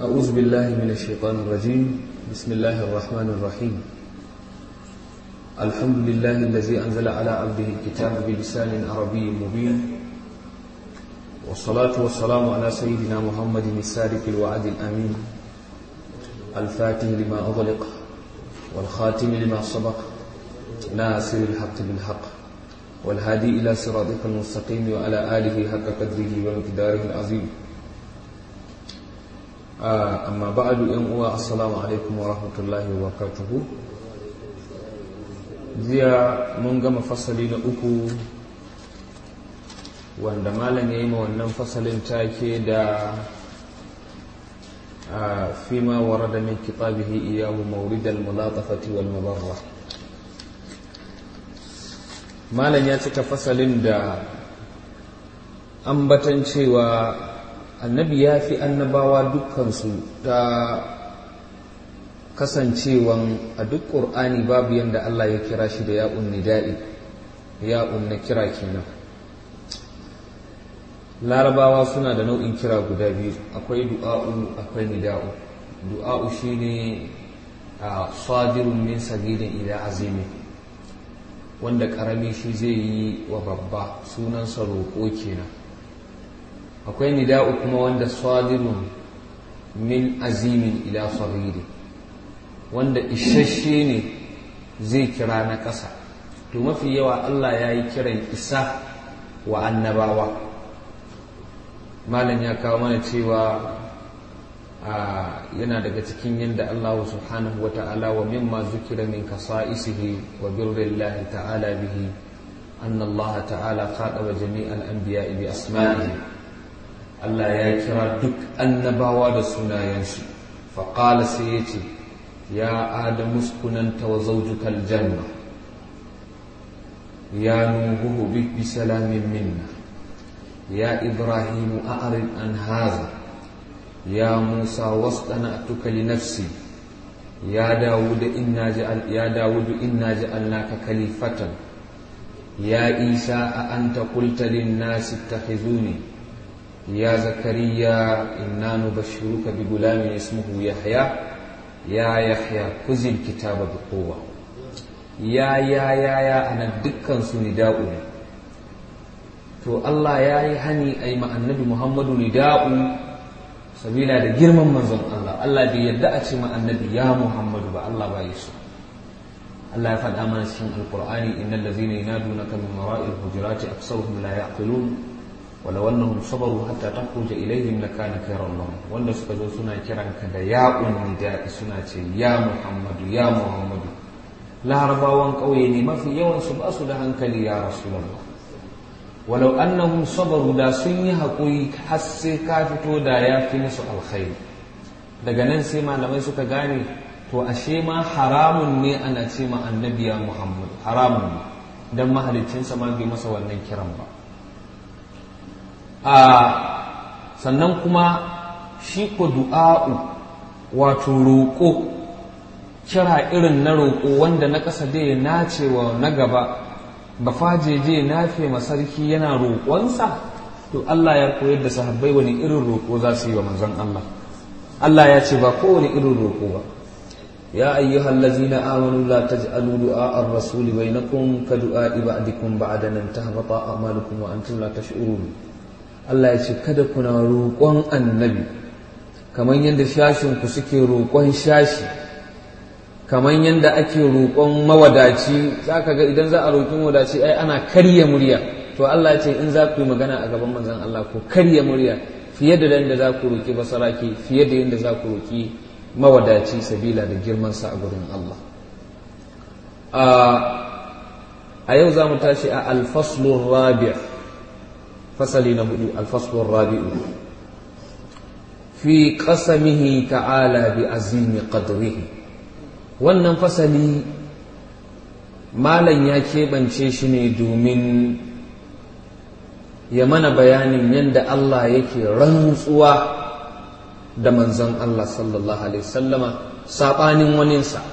أعوذ بالله من الشيطان الرجيم بسم الله الرحمن الرحيم الحمد لله الذي أنزل على عبده الكتاب بلسان عربي مبين والصلاة والسلام على سيدنا محمد السادق الوعد الأمين الفاتح لما أغلق والخاتم لما سبق ناصر الحق بالحق والهادي إلى صراطك المستقيم وعلى آله حق قدره ومقداره العظيم آه أما بعد أن السلام عليكم ورحمة الله وبركاته jiya mun gama fasali na uku wanda malam ya yi ma wannan fasalin take da fima warada min kitabihi iyahu mawridal mulatafati wal mubarra malam ya cika fasalin da ambatan cewa annabi ya fi annabawa dukkansu ta kasancewan a duk ƙur'ani babu yadda Allah ya kira shi da ya'un nida'i ya'un na kira kenan larabawa suna da nau'in kira guda biyu akwai du'a'u akwai nida'u du'a'u shine a sadirun min sagirin ila azimi wanda karami shi zai yi wa babba sunansa roƙo kenan akwai nida'u kuma wanda sadirun min azimin ila sagiri wanda isasshe ne zai kira na ƙasa to mafi yawa Allah ya yi kiran isa wa annabawa malam ya kawo mana cewa yana daga cikin yadda Allah subhanahu wa ta'ala wa mimma zukira min kasa'isihi wa birrillahi ta'ala bihi أن الله تعالى خاطب جميع الأنبياء بأسمائه Allah ya kira duk annabawa da sunayensu faƙala sai ya ce ya adamu uskunanta wa zaujukal janna ya nuhu bi salamin minna ya ibrahimu a'rid an haza ya musa wasdana'tuka li nafsi ya dawud inna ja'al ya dawud inna ja'alnaka khalifatan ya isa a anta qulta lin nasi ittakhizuni يا زكريا إنا نبشرك بغلام اسمه يحيى يا يحيى خذ الكتاب بقوة يا يا يا يا أنا دكان سنداء to Allah ya yi hani a yi annabi Muhammadu nida'u sabila da girman manzon Allah Allah bai yarda a ce annabi ya Muhammadu ba Allah ba yi so Allah ya faɗa mana cikin alkur'ani innal ladzina yanadunaka min wara'il hujurati aktsaruhum la ya'qilun ولو أنهم صبروا حتى تخرج إليهم لكان خيرا لهم wanda suka zo suna kiran ka da ya nida suna ce ya Muhammadu ya Muhammadu larabawan ƙauye ne mafi yawan su ba su da hankali ya Rasulullah walau annahum sabaru da sun yi haƙuri har sai ka fito da ya fi musu alkhairi daga nan sai malamai suka gane to ashe ma haramun ne ana ce ma annabi ya Muhammadu haramun ne dan mahaliccinsa ma bai masa wannan kiran ba a sannan kuma shi ko du'a'u wato roƙo kira irin na roƙo wanda na ƙasa dai nace wa na gaba ba fajeje nafe masarki yana roƙonsa to Allah ya koyar da sahabbai wani irin roƙo za su yi wa manzon Allah Allah ya ce ba kowane irin roƙo ba يا أيها الذين آمنوا لا تجعلوا دعاء الرسول بينكم كدعاء بعدكم بعد أن تهبط أعمالكم وأنتم لا تشعرون Allah ya ce kada kuna roƙon annabi kamar yadda shashinku suke roƙon shashi kamar yadda ake roƙon mawadaci za ka ga idan za a roƙi mawadaci ai ana karya murya to Allah ya ce in za ku yi magana a gaban manzon Allah ku karya murya fiye da yadda za ku roƙi basaraki fiye da yadda za ku roƙi mawadaci sabila da girmansa a gurin Allah a yau za mu tashi a alfaslun rabi' فصل نبدو الفصل الرابع في قسمه تعالى بعظيم قدره wannan fasali malam ya keɓance shi ne domin ya mana bayanin yadda Allah yake rantsuwa da manzon Allah sallallahu Alaihi wasallama saɓanin waninsa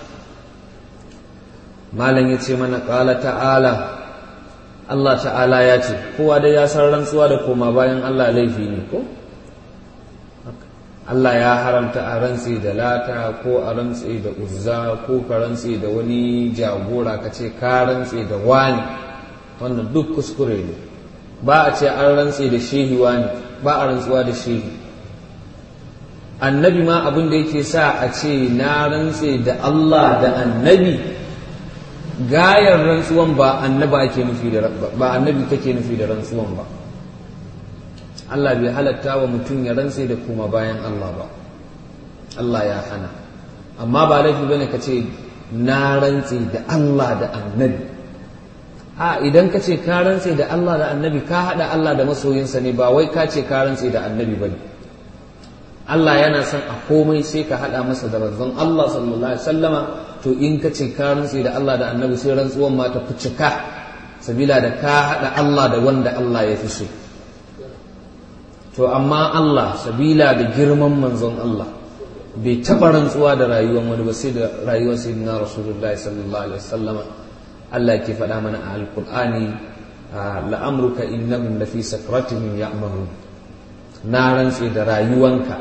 malam ya ce mana ƙala ta'ala Allah ta'ala ya ce kowa dai ya san rantsuwa da koma bayan Allah laifi ne ko Allah ya haramta a rantse da lata ko a rantse da uzza ko ka rantse da wani jagora ka ce ka rantse da wani wannan duk kuskure ne ba a ce an rantse da shehi wani ba a rantsuwa da shehi annabi ma abin da yake sa a ce na rantse da Allah da annabi gayar rantsuwan ba annabi ake nufi da ba annabi kake nufi da rantsuwan ba Allah bai halatta wa mutum ya rantse da kuma bayan Allah ba Allah ya hana amma ba laifi bane ka ce na rantse da Allah da annabi a idan ka ce ka rantse da Allah da annabi ka haɗa Allah da masoyinsa ne ba wai ka ce ka rantse da annabi ba ne Allah yana son a komai sai ka haɗa masa da manzon Allah sallallahu alaihi wasallama to in ka ce ka rantse da Allah da annabi sai rantsuwan ma ta cika sabila da ka haɗa Allah da wanda Allah ya fi so to amma Allah sabila da girman manzon Allah bai taɓa rantsuwa da rayuwar wani ba sai da rayuwar sayyidina rasulullahi sallallahu alaihi wasallama Allah ke faɗa mana a alƙur'ani la'amruka innahum lafi sakratihim ya'mahun na rantse da rayuwanka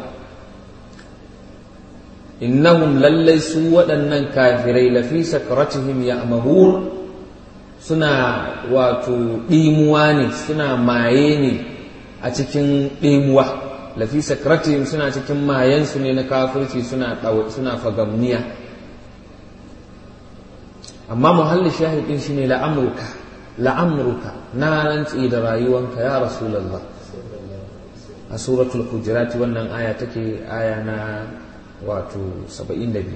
innahum lallai su waɗannan kafirai lafi sakratihim ya'mahun suna wato ɗimuwa ne suna maye ne a cikin ɗimuwa lafi sakratihim suna cikin mayensu ne na kafirci suna suna fagamniya amma muhallin shahidin shine la'amruka la'amruka na rantsi da rayuwanka ya rasulullah a suratul hujurat wannan aya take aya na wato 72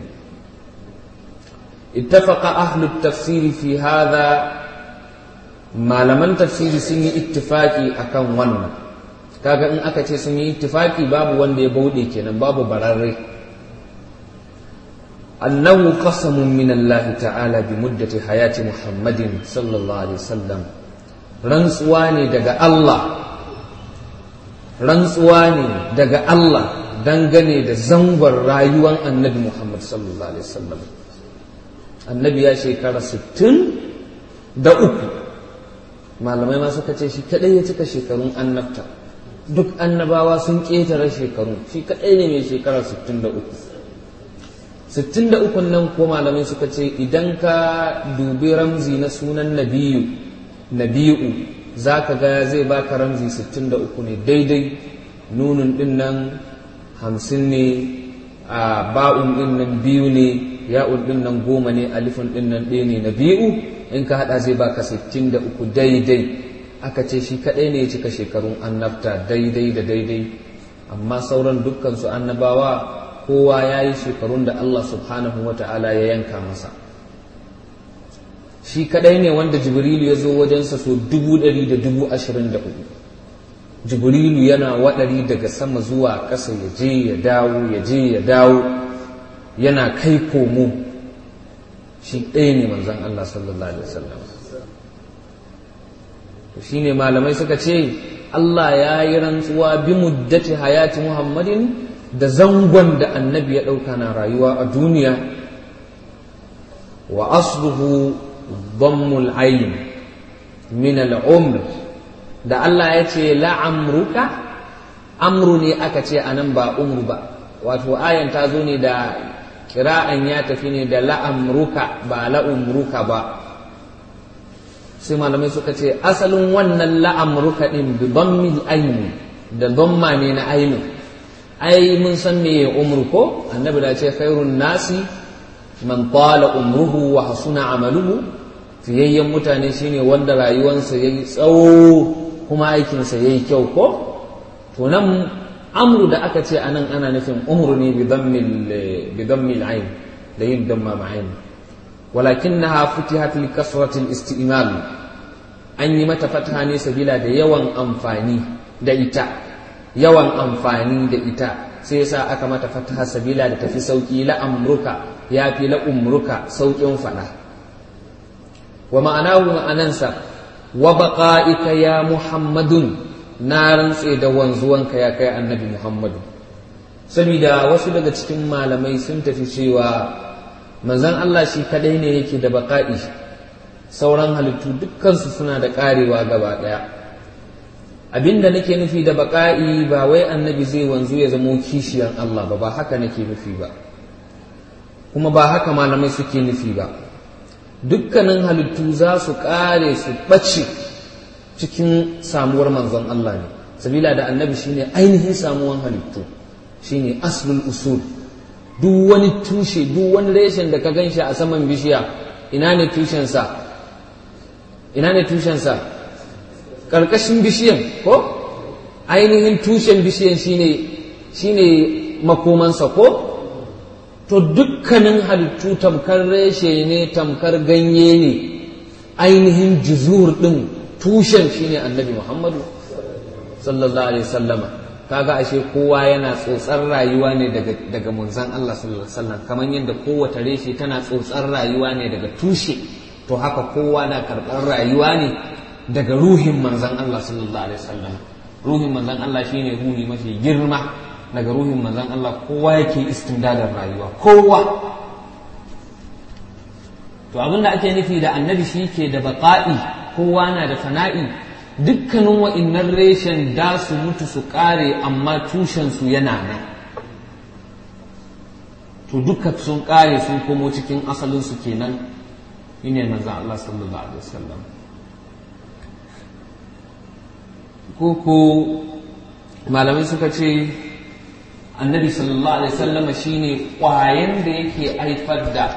ittafaqa ahlu tafsiri fi hadha malaman tafsiri sun yi ittifaki akan wannan kaga in aka ce sun yi ittifaki babu wanda ya bauɗe kenan babu bararre أنه قسم من الله تعالى بمدة حياة محمد صلى الله عليه وسلم رنسواني دقى الله رنسواني دقى الله dangane da zangon rayuwar annabi Muhammad sallallahu Alaihi wasallam annabi ya shekara 60 da uku malamai ma suka ce shi kadai ya cika shekarun annabta duk annabawa sun ƙetare shekaru shi kadai ne mai shekara 63 63 nan ko malamai suka ce idan ka dubi ramzi na sunan nabiyu nabiyu za ka ga zai baka ramzi 63 ne daidai nunun din nan hamsin ne a ba'un din nan biyu ne ya'un din nan goma ne alifin din nan ɗaya ne na biyu in ka haɗa zai baka 63 daidai aka ce shi kaɗai ne ya cika shekarun annabta daidai da daidai amma sauran dukkan su annabawa kowa ya yi shekarun da Allah subhanahu wa ta'ala ya yanka masa shi kadai ne wanda jibrilu ya zo wajensa so dubu ɗari da dubu ashirin da hudu jibrilu yana waɗari daga sama zuwa ƙasa ya je ya dawo ya je ya dawo yana kai komo shi ɗaya ne manzon Allah sallallahu alaihi wasallam shi ne malamai suka ce Allah ya yi rantsuwa bi muddati hayati Muhammadin da zangon da annabi ya ɗauka na rayuwa a duniya wa asluhu dhammul ayn min al'umr da Allah ya ce la'amruka amru ne aka ce anan ba umru ba wato ayan ta zo ne da kira'an ya tafi ne da la'amruka ba la'umruka ba sai malamai suka ce asalin wannan la'amruka din bi dhammil ayn da dhamma ne na ainu ai mun san me umru ko annabi da ce khairun nasi man tala umruhu wa hasuna amaluhu fiyayyen mutane shine wanda rayuwansa yayi tsawo kuma aikinsa yayi kyau ko to nan amru da aka ce anan ana nufin umru ne bi dhammil bi dhammil ayn da yin damma ma'ain ولكنها فتحت لكثرة الاستئمال an yi mata fataha ne sabila da yawan amfani da ita yawan amfani da ita sai yasa aka mata fataha sabila da tafi sauki la amruka ya fi la umruka saukin fada wa ma'anahu ma'anansa wa baqa'ika ya muhammadun na rantse da wanzuwanka ya kai annabi muhammadu saboda wasu daga cikin malamai sun tafi cewa manzon Allah shi kadai ne yake da baqa'i sauran halittu dukkansu suna da karewa gaba daya abinda nake nufi da baƙa'i ba wai annabi zai wanzu ya zamo kishiyar Allah ba ba haka nake nufi ba kuma ba haka malamai suke nufi ba dukkanin halittu za su ƙare su ɓace cikin samuwar manzon Allah ne sabila da annabi shine ainihin samuwan halittu shine aslul usul duk wani tushe duk wani reshen da ka gan shi a saman bishiya ina ne tushensa ina ne tushensa ƙarƙashin bishiyan ko ainihin tushen bishiyan shine shine makomansa ko to dukkanin halittu tamkar reshe ne tamkar ganye ne ainihin juzur ɗin tushen shine annabi muhammadu sallallahu alaihi sallama kaga ashe kowa yana tsotsar rayuwa ne daga daga munzan Allah sallallahu alaihi wasallam kamar yadda kowace reshe tana tsotsar rayuwa ne daga tushe to haka kowa na karɓar rayuwa ne daga ruhin manzan Allah sallallahu alaihi wasallam ruhin manzan Allah shine ruhi mafi girma daga ruhin manzan Allah kowa yake istindadar rayuwa kowa to abin da ake nufi da annabi shi ke da baƙa'i kowa na da fana'i dukkanin wa'innan reshen da su mutu su ƙare amma tushensu yana nan to duka sun ƙare sun komo cikin asalinsu kenan shine manzan Allah sallallahu alaihi wasallam ko ko malamai suka ce annabi sallallahu alaihi wasallama shine ƙwayan da yake haifar da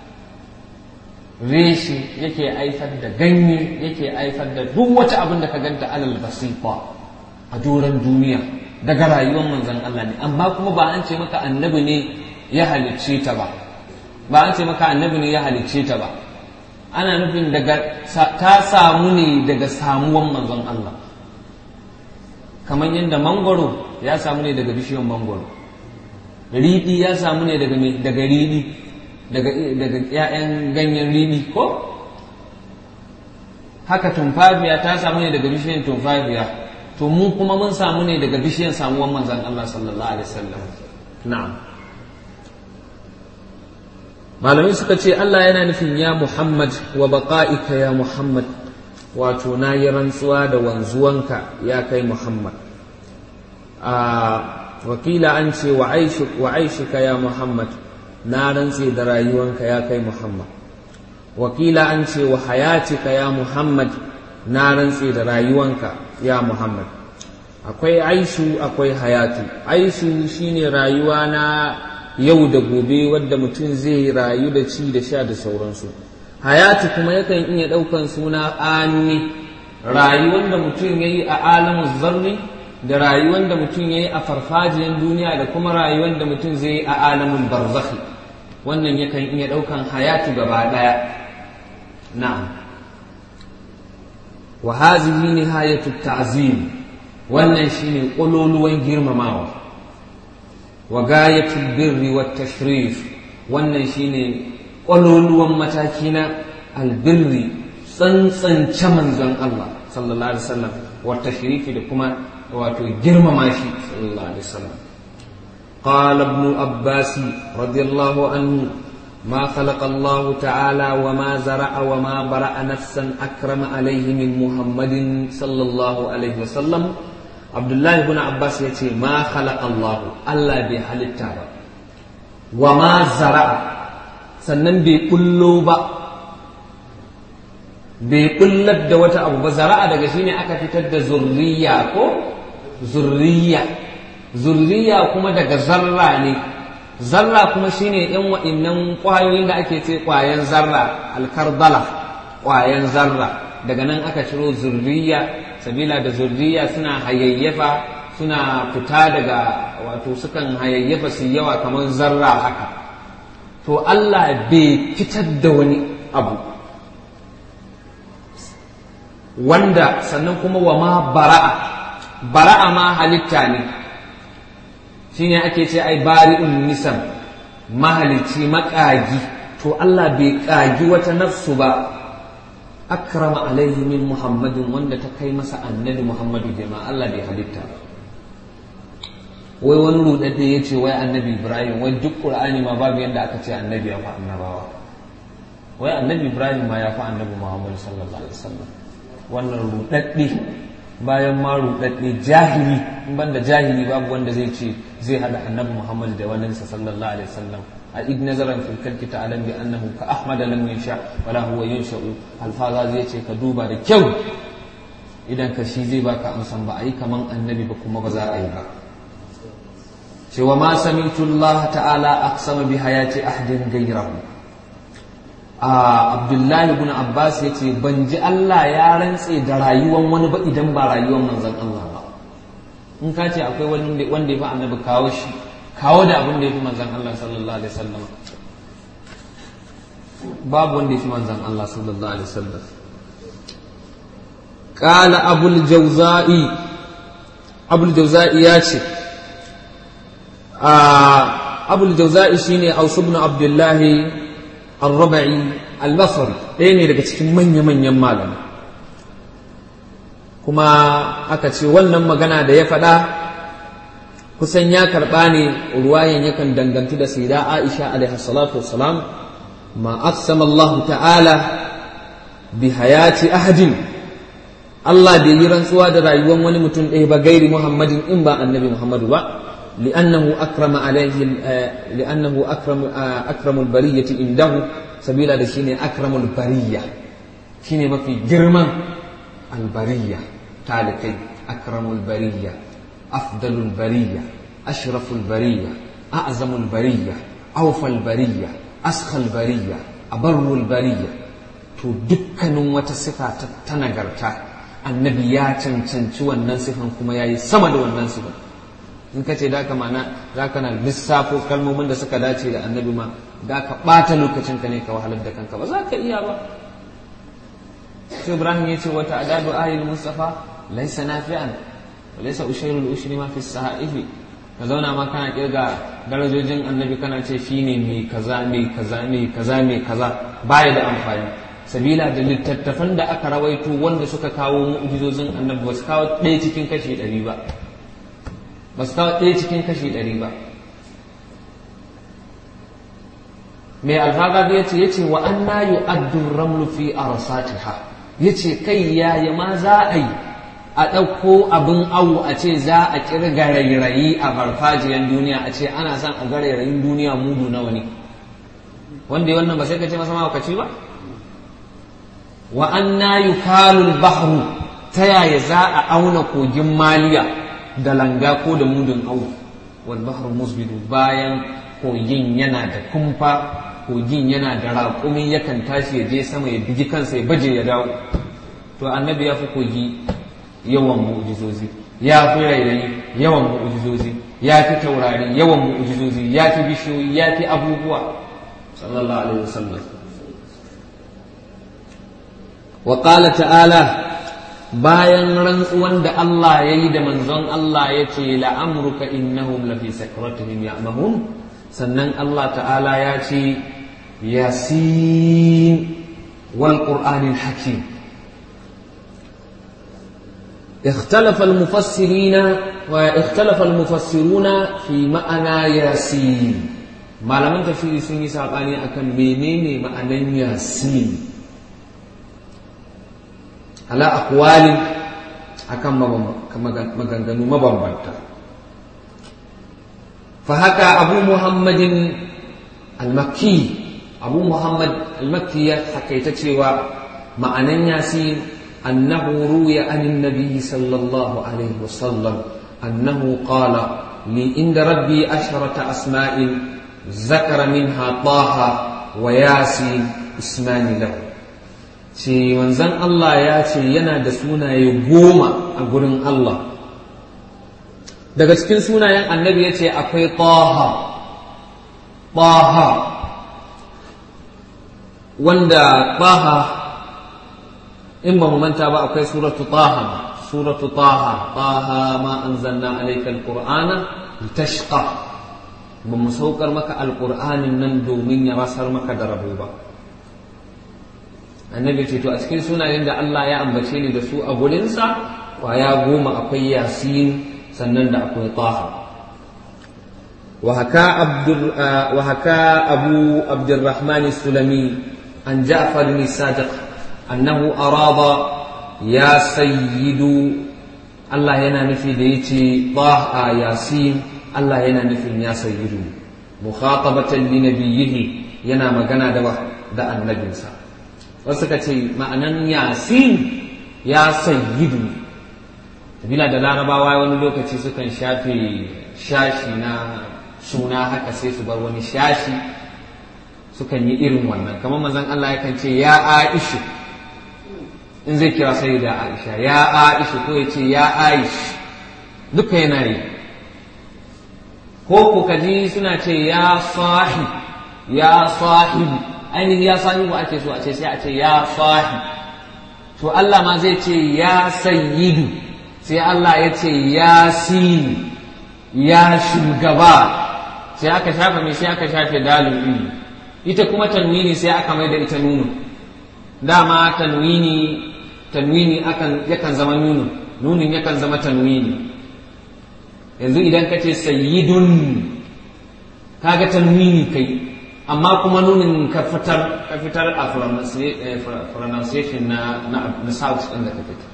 reshe yake haifar da ganye yake haifar da duk wata abin da ka ganta alal basifa a doron duniya daga rayuwar manzon Allah ne amma kuma ba an ce maka annabi ne ya halicce ta ba ba an ce maka annabi ne ya halicce ta ba ana nufin daga ta samu ne daga samuwan manzon Allah kamar yadda mangoro ya samu ne daga bishiyar mangoro riɗi ya samu ne daga daga riɗi daga daga ƴaƴan ganyen riɗi ko haka tumfafiya ta samu ne daga bishiyar tumfafiya to mu kuma mun samu ne daga bishiyar samuwan manzon Allah sallallahu alaihi wasallam na'am malamai suka ce Allah yana nufin ya Muhammad wa baqa'ika ya Muhammad wato na yi rantsuwa da wanzuwanka ya kai Muhammad a wakila an ce wa aishika ya Muhammad na rantse da rayuwanka ya kai Muhammad wakila an ce wa hayatika ya Muhammad na rantse da rayuwanka ya Muhammad akwai aishu akwai hayatu aishu shine rayuwa na yau da gobe wadda mutum zai rayu da ci da sha da sauransu hayatu kuma yakan iya ɗaukan suna anni rayuwar da mutum ya yi a alamun zarni da rayuwar da mutum ya yi a farfajiyar duniya da kuma rayuwar da mutum zai yi a alamun barzakhi wannan yakan iya ɗaukan hayatu gaba ɗaya na'am wa hazihi nihayatu ta'zim wannan shine ƙololuwan girmamawa wa gayatul birri wat tashrif wannan shine ƙwaloluwan mataki na albirri tsantsance manzon Allah sallallahu alaihi wasallam wa tashrifi da kuma wato girmama shi sallallahu alaihi wasallam قال ابن عباس رضي الله عنه ما خلق الله تعالى وما زرع وما برأ نفسا أكرم عليه من محمد صلى الله عليه وسلم عبد الله بن عباس يتي ما خلق الله الله بحل التابع وما زرع sannan bai kullo ba bai kullar da wata abu ba zara'a daga shine aka fitar da zurriya ko zurriya zurriya kuma daga zarra ne zarra kuma shine yan wa'innan kwayoyin da ake ce kwayan zarra alkarbala kwayan zarra daga nan aka ciro zurriya sabila da zurriya suna hayayyafa suna fita daga wato sukan hayayyafa su yawa kamar zarra haka to Allah bai fitar da wani abu wanda sannan kuma wa ma bara'a bara'a ma halitta ne shine ake ce ai bari'un nisan mahalicci makagi to Allah bai kagi wata nafsu ba akrama alaihi min muhammadin wanda ta kai masa annabi muhammadu girma Allah bai halitta ba wai wani rudadde ya ce wai annabi ibrahim wai duk qur'ani ma babu yadda aka ce annabi ya fi annabawa wai annabi ibrahim ma ya fi annabi muhammad sallallahu alaihi wasallam wannan rudadde bayan ma rudadde jahili in banda jahili babu wanda zai ce zai hada annabi Muhammad da wannan sa sallallahu alaihi wasallam a id nazaran fil kalki ta'alam bi annahu ka ahmad lam yansha wala huwa yansha'u alfaza zai ce ka duba da kyau idan ka shi zai baka amsan ba a yi kaman annabi ba kuma ba za a yi ba cewa ma samitu Allah ta'ala aqsama bi hayati ahdin ghayrahu a Abdullahi ibn Abbas yace ban ji Allah ya rantse da rayuwan wani ba idan ba rayuwan manzon Allah ba in ka ce akwai wani wanda ya fi annabi kawo shi kawo da abin da ya fi manzon Allah sallallahu alaihi wasallam babu wanda ya fi manzon Allah sallallahu alaihi wasallam قال أبو الجوزاء أبو الجوزاء ياتي آه أبو الجوزاء شيني أوس بن عبد الله الربعي البصري ɗaya daga cikin manya-manyan malama kuma aka ce wannan magana da ya faɗa kusan ya karɓa ne ruwayan yakan dangantu da sai da Aisha alaihi salatu wassalam ma aqsama Allah ta'ala bi hayati ahadin Allah bai yi rantsuwa da rayuwar wani mutum ɗaya ba gairi Muhammadin in ba annabi Muhammadu ba li'annahu akrama alaihi li'annahu akramu akramul bariyati indahu sabila da shine akramul bariya shine mafi girman albariya talikai akramul bariya afdalul bariya ashraful bariya a'zamul bariya awfal bariya askhal bariya abarrul bariya to dukkanin wata sifa ta nagarta annabi ya cancanci wannan sifan kuma ya yi sama da wannan sifan in ka ce da ka mana za ka na lissafo kalmomin da suka dace da annabi ma da ka ɓata lokacin ka ne ka wahalar da kanka ba za ka iya ba sai ibrahim ya ce wata adadu ahil mustafa laisa nafi'an wa laisa ushairul ushri ma fi sahaifi ka zauna ma kana kirga darajojin annabi kana ce shine mai kaza mai kaza mai kaza mai kaza baya da amfani sabila da littattafan da aka rawaito wanda suka kawo mu'jizozin annabi ba su kawo ɗaya cikin kashi ɗari ba ba su kawo ɗaya cikin kashi ɗari ba mai alfaga ya ce ya ce wa an na yi addun ramlu fi arsatiha ya ce kai yaya ma za a yi a ɗauko abin awu a ce za a ƙirga rairayi a farfajiyar duniya a ce ana son a ga rairayin duniya mudu nawa ne wanda wannan ba sai ka ce masa mawakaci ba wa anna yukalul bahru ta yaya za a auna kogin maliya da langa ko da mudun au wal bahru musbidu bayan kogin yana da kumfa kogin yana da raƙumi yakan tashi ya je sama ya bigi kansa ya baje ya dawo to annabi ya fi kogi yawan mu'jizozi ya fi rairayi yawan mu'jizozi ya fi taurari yawan mu'jizozi ya fi bishiyoyi ya fi abubuwa sallallahu alaihi wasallam وقال ta'ala bayan rantsuwan da Allah ya yi da manzon Allah ya ce la'amruka innahum lafi sakratihim ya'mahun sannan Allah ta'ala ya ce yasin wal qur'anil hakim اختلف المفسرين واختلف المفسرون في معنى ياسين ما لم تفسير سني ساباني akan menene ma'anan yasin ala akwalin akan maganganu mabambanta fa haka abu muhammadin al-makki abu muhammad al-makki ya hakaita cewa ma'anan yasin annahu ruya anin nabi sallallahu alaihi wasallam annahu qala li inda rabbi asharata asma'in zakara minha taha wa yasin ismani lahu ce manzan Allah ya ce yana da sunaye goma a gurin Allah daga cikin sunayen annabi ya ce akwai taha taha wanda taha in ba mu manta ba akwai suratu taha suratu taha taha ma anzalna alayka alqur'ana litashqa ba mu saukar maka alqur'anin nan domin ya rasar maka da rabo ba annabi ce to a cikin sunayen da Allah ya ambace ni da su a gurinsa kwaya goma akwai yasin sannan da akwai taha wa haka abu abdurrahman sulami an ja'far bin sadiq annahu arada ya sayyidu Allah yana nufi da yace a yasin Allah yana nufin ya sayyidu mukhatabatan li nabiyhi yana magana da da annabinsa wasu ka ce ma'anan yasin ya sayyidu bila da larabawa wani lokaci sukan shafe shashi na suna haka sai su bar wani shashi sukan yi irin wannan kamar mazan Allah yakan ce ya aishu in zai kira sai da aisha ya aishu ko ya ce ya aish duka yana yi ko ku kaji suna ce ya sahi ya sahibu ainihin ya sahibu ake so a ce sai a ce ya sahi to Allah ma zai ce ya sayyidu sai Allah ya ce ya sini ya shugaba sai aka shafe mai sai aka shafe dalil ilmi ita kuma tanwini sai aka mai da ita nunu dama tanwini tanwini akan yakan zama nunu nunin yakan zama tanwini yanzu idan ka ce sayyidun kaga tanwini kai amma kuma nunin ka fitar ka fitar a pronunciation na na south din da ka fitar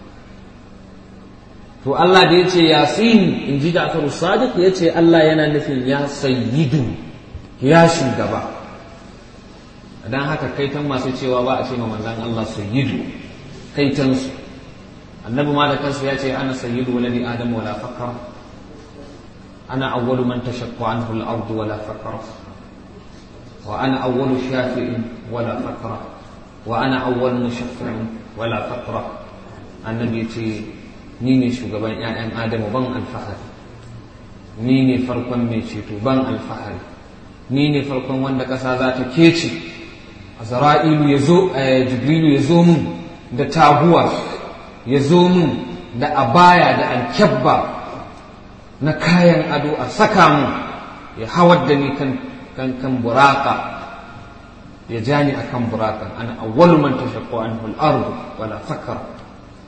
to Allah da ya ce yasin in ji Ja'faru Sadiq ya ce Allah yana nufin ya sayyidu ya shugaba dan haka kaitan masu cewa ba a ce ma manzan Allah sayyidu kaitansu annabi ma da kansu ya ce ana sayyidu waladi adam wala fakar ana awwalu man tashaqqu anhu al-ardu wala fakar wa ana awwalu shafi'in wala fakra wa ana awwalu mushaffi'in wala fakra annabi ce ni ne shugaban 'ya'yan adamu ban alfahari ni ne farkon mai ceto ban alfahari ni ne farkon wanda ƙasa za ta kece azra'ilu ya zo jibrilu ya zo mun da taguwa ya zo mun da abaya da alkyabba na kayan ado a saka mun ya hawar da ni kan kan kan buraka ya ja ni akan burakan ana awwalu man tashaqqu anhu al-ardu wala fakar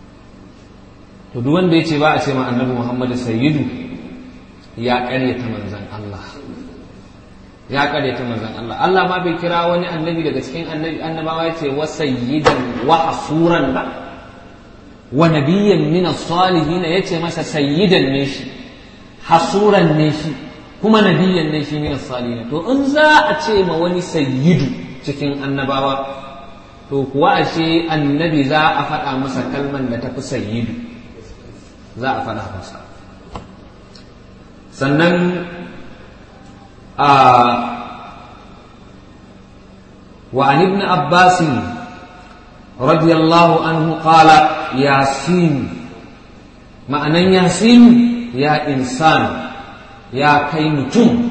to duk wanda yace ba a ce ma annabi Muhammad sayyidu ya ƙaryata manzon Allah ya ƙaryata manzon Allah Allah ma bai kira wani annabi daga cikin annabi annabawa yace wa sayyidan wa hasuran ba wa nabiyyan min as-salihin yace masa sayyidan ne shi hasuran ne shi kuma nabiyyan ne shi min as-salihin to in za a ce ma wani sayyidu cikin annabawa to kuwa ashe annabi za a faɗa masa kalman da tafi sayyidu za a faɗa masa sannan a وعن ابن عباس رضي الله عنه قال ياسين معنى ياسين يا إنسان يا كيمتم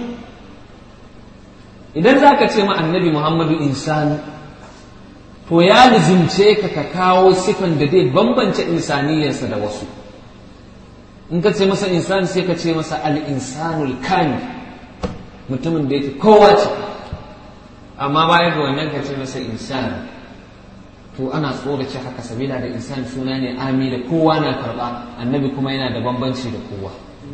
idan za ka ce ma annabi muhammadu insani to ya lizimce ka ka kawo sifan da zai bambance insaniyarsa da wasu in ka ce masa insani sai ka ce masa al-insanul kani mutumin da yake kowa ce amma bayan da wannan ka ce masa insani to ana tsorace haka sabila da insan suna ne ami da kowa na karba annabi kuma yana da bambanci da kowa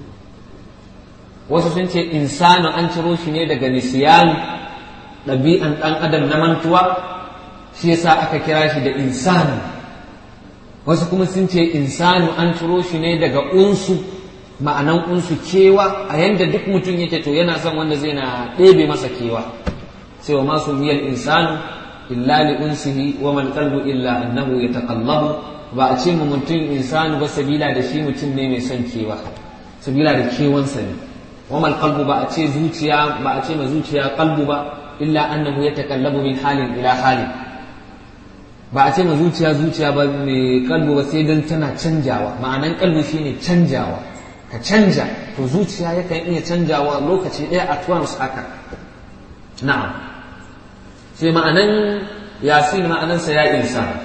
wasu sun ce insanu an ciro shi ne daga nisiyanu ɗabi'an ɗan adam na mantuwa shi yasa aka kira shi da insanu wasu kuma sun ce insanu an ciro shi ne daga unsu ma'anan unsu kewa a yanda duk mutum yake to yana son wanda zai na ɗebe masa kewa sai wa masu miyar insanu illa li unsihi wa man qalbu illa annahu yataqallabu ba a ce mu mutum insanu ba sabila da shi mutum ne mai son kewa sabila da kewansa ne wa mal qalbu ba a ce zuciya ba a ce ma zuciya qalbu ba illa annahu yatakallabu min halin ila halin ba a ce ma zuciya zuciya ba mai kalbu ba sai dan tana canjawa ma'anan kalbu shine canjawa ka canja to zuciya yakan iya canjawa lokaci ɗaya at once haka na'am sai ma'anan yasin ma'anansa ya insan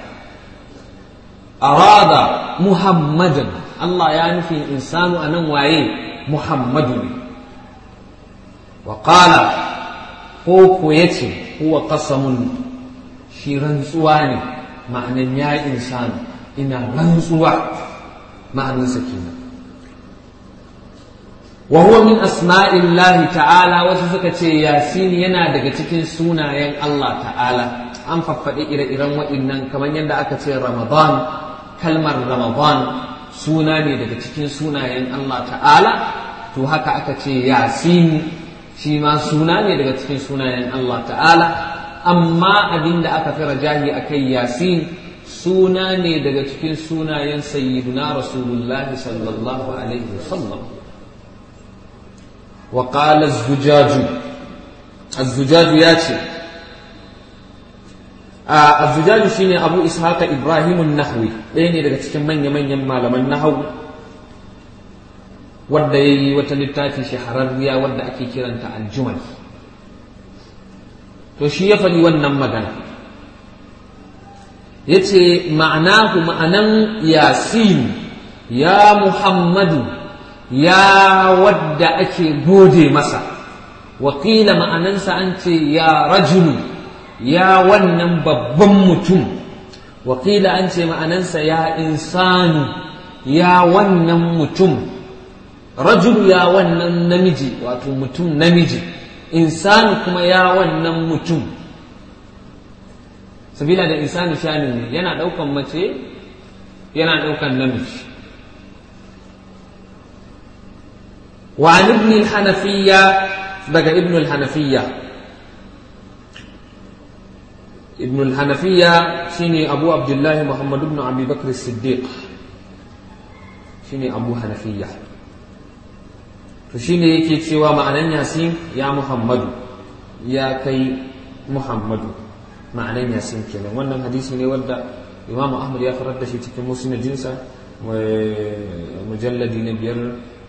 arada muhammadan Allah ya nufi insanu a nan waye muhammadu ne wa qala ko ko yace huwa qasamun shi rantsuwa ne ma'anan ya insanu ina rantsuwa ma'anansa kenan wa huwa min asma'illahi ta'ala wasu suka ce yasin yana daga cikin sunayen Allah ta'ala an faffaɗi ire-iren waɗannan kamar yadda aka ce ramadan kalmar ramadan suna ne daga cikin sunayen Allah ta'ala to haka aka ce yasin shi ma suna ne daga cikin sunayen Allah ta'ala amma abinda aka fi rajahi akai yasin suna ne daga cikin sunayen sayyiduna rasulullahi sallallahu alaihi wasallam wa qala az-zujaju az-zujaju ya ce az-zujaju shine abu ishaqa ibrahim an-nahwi ɗaya ne daga cikin manya-manyan malaman nahwu wadda yayi wata littafi shahararriya wadda ake kiranta al-jumal to shi ya faɗi wannan magana ya ce ma'anahu ma'anan yasin ya muhammadu ya wadda ake gode masa wakila ma'anansa an ce ya rajulu ya wannan babban mutum wakila an ce ma'anansa ya insanu ya wannan mutum rajulu ya wannan namiji wato mutum namiji insanu kuma ya wannan mutum sabila da insani shani ne yana ɗaukan mace yana ɗaukan namiji wa an ibn al-hanafiyya daga ibn al-hanafiyya ibn al-hanafiyya shine abu abdullahi muhammad ibn abi bakr as-siddiq shine abu hanafiyya to shine yake cewa ma'anan yasin ya muhammadu ya kai muhammadu ma'anan yasin kenan wannan hadisi ne wanda imamu ahmad ya farar da shi cikin musnadinsa mujalladi na biyar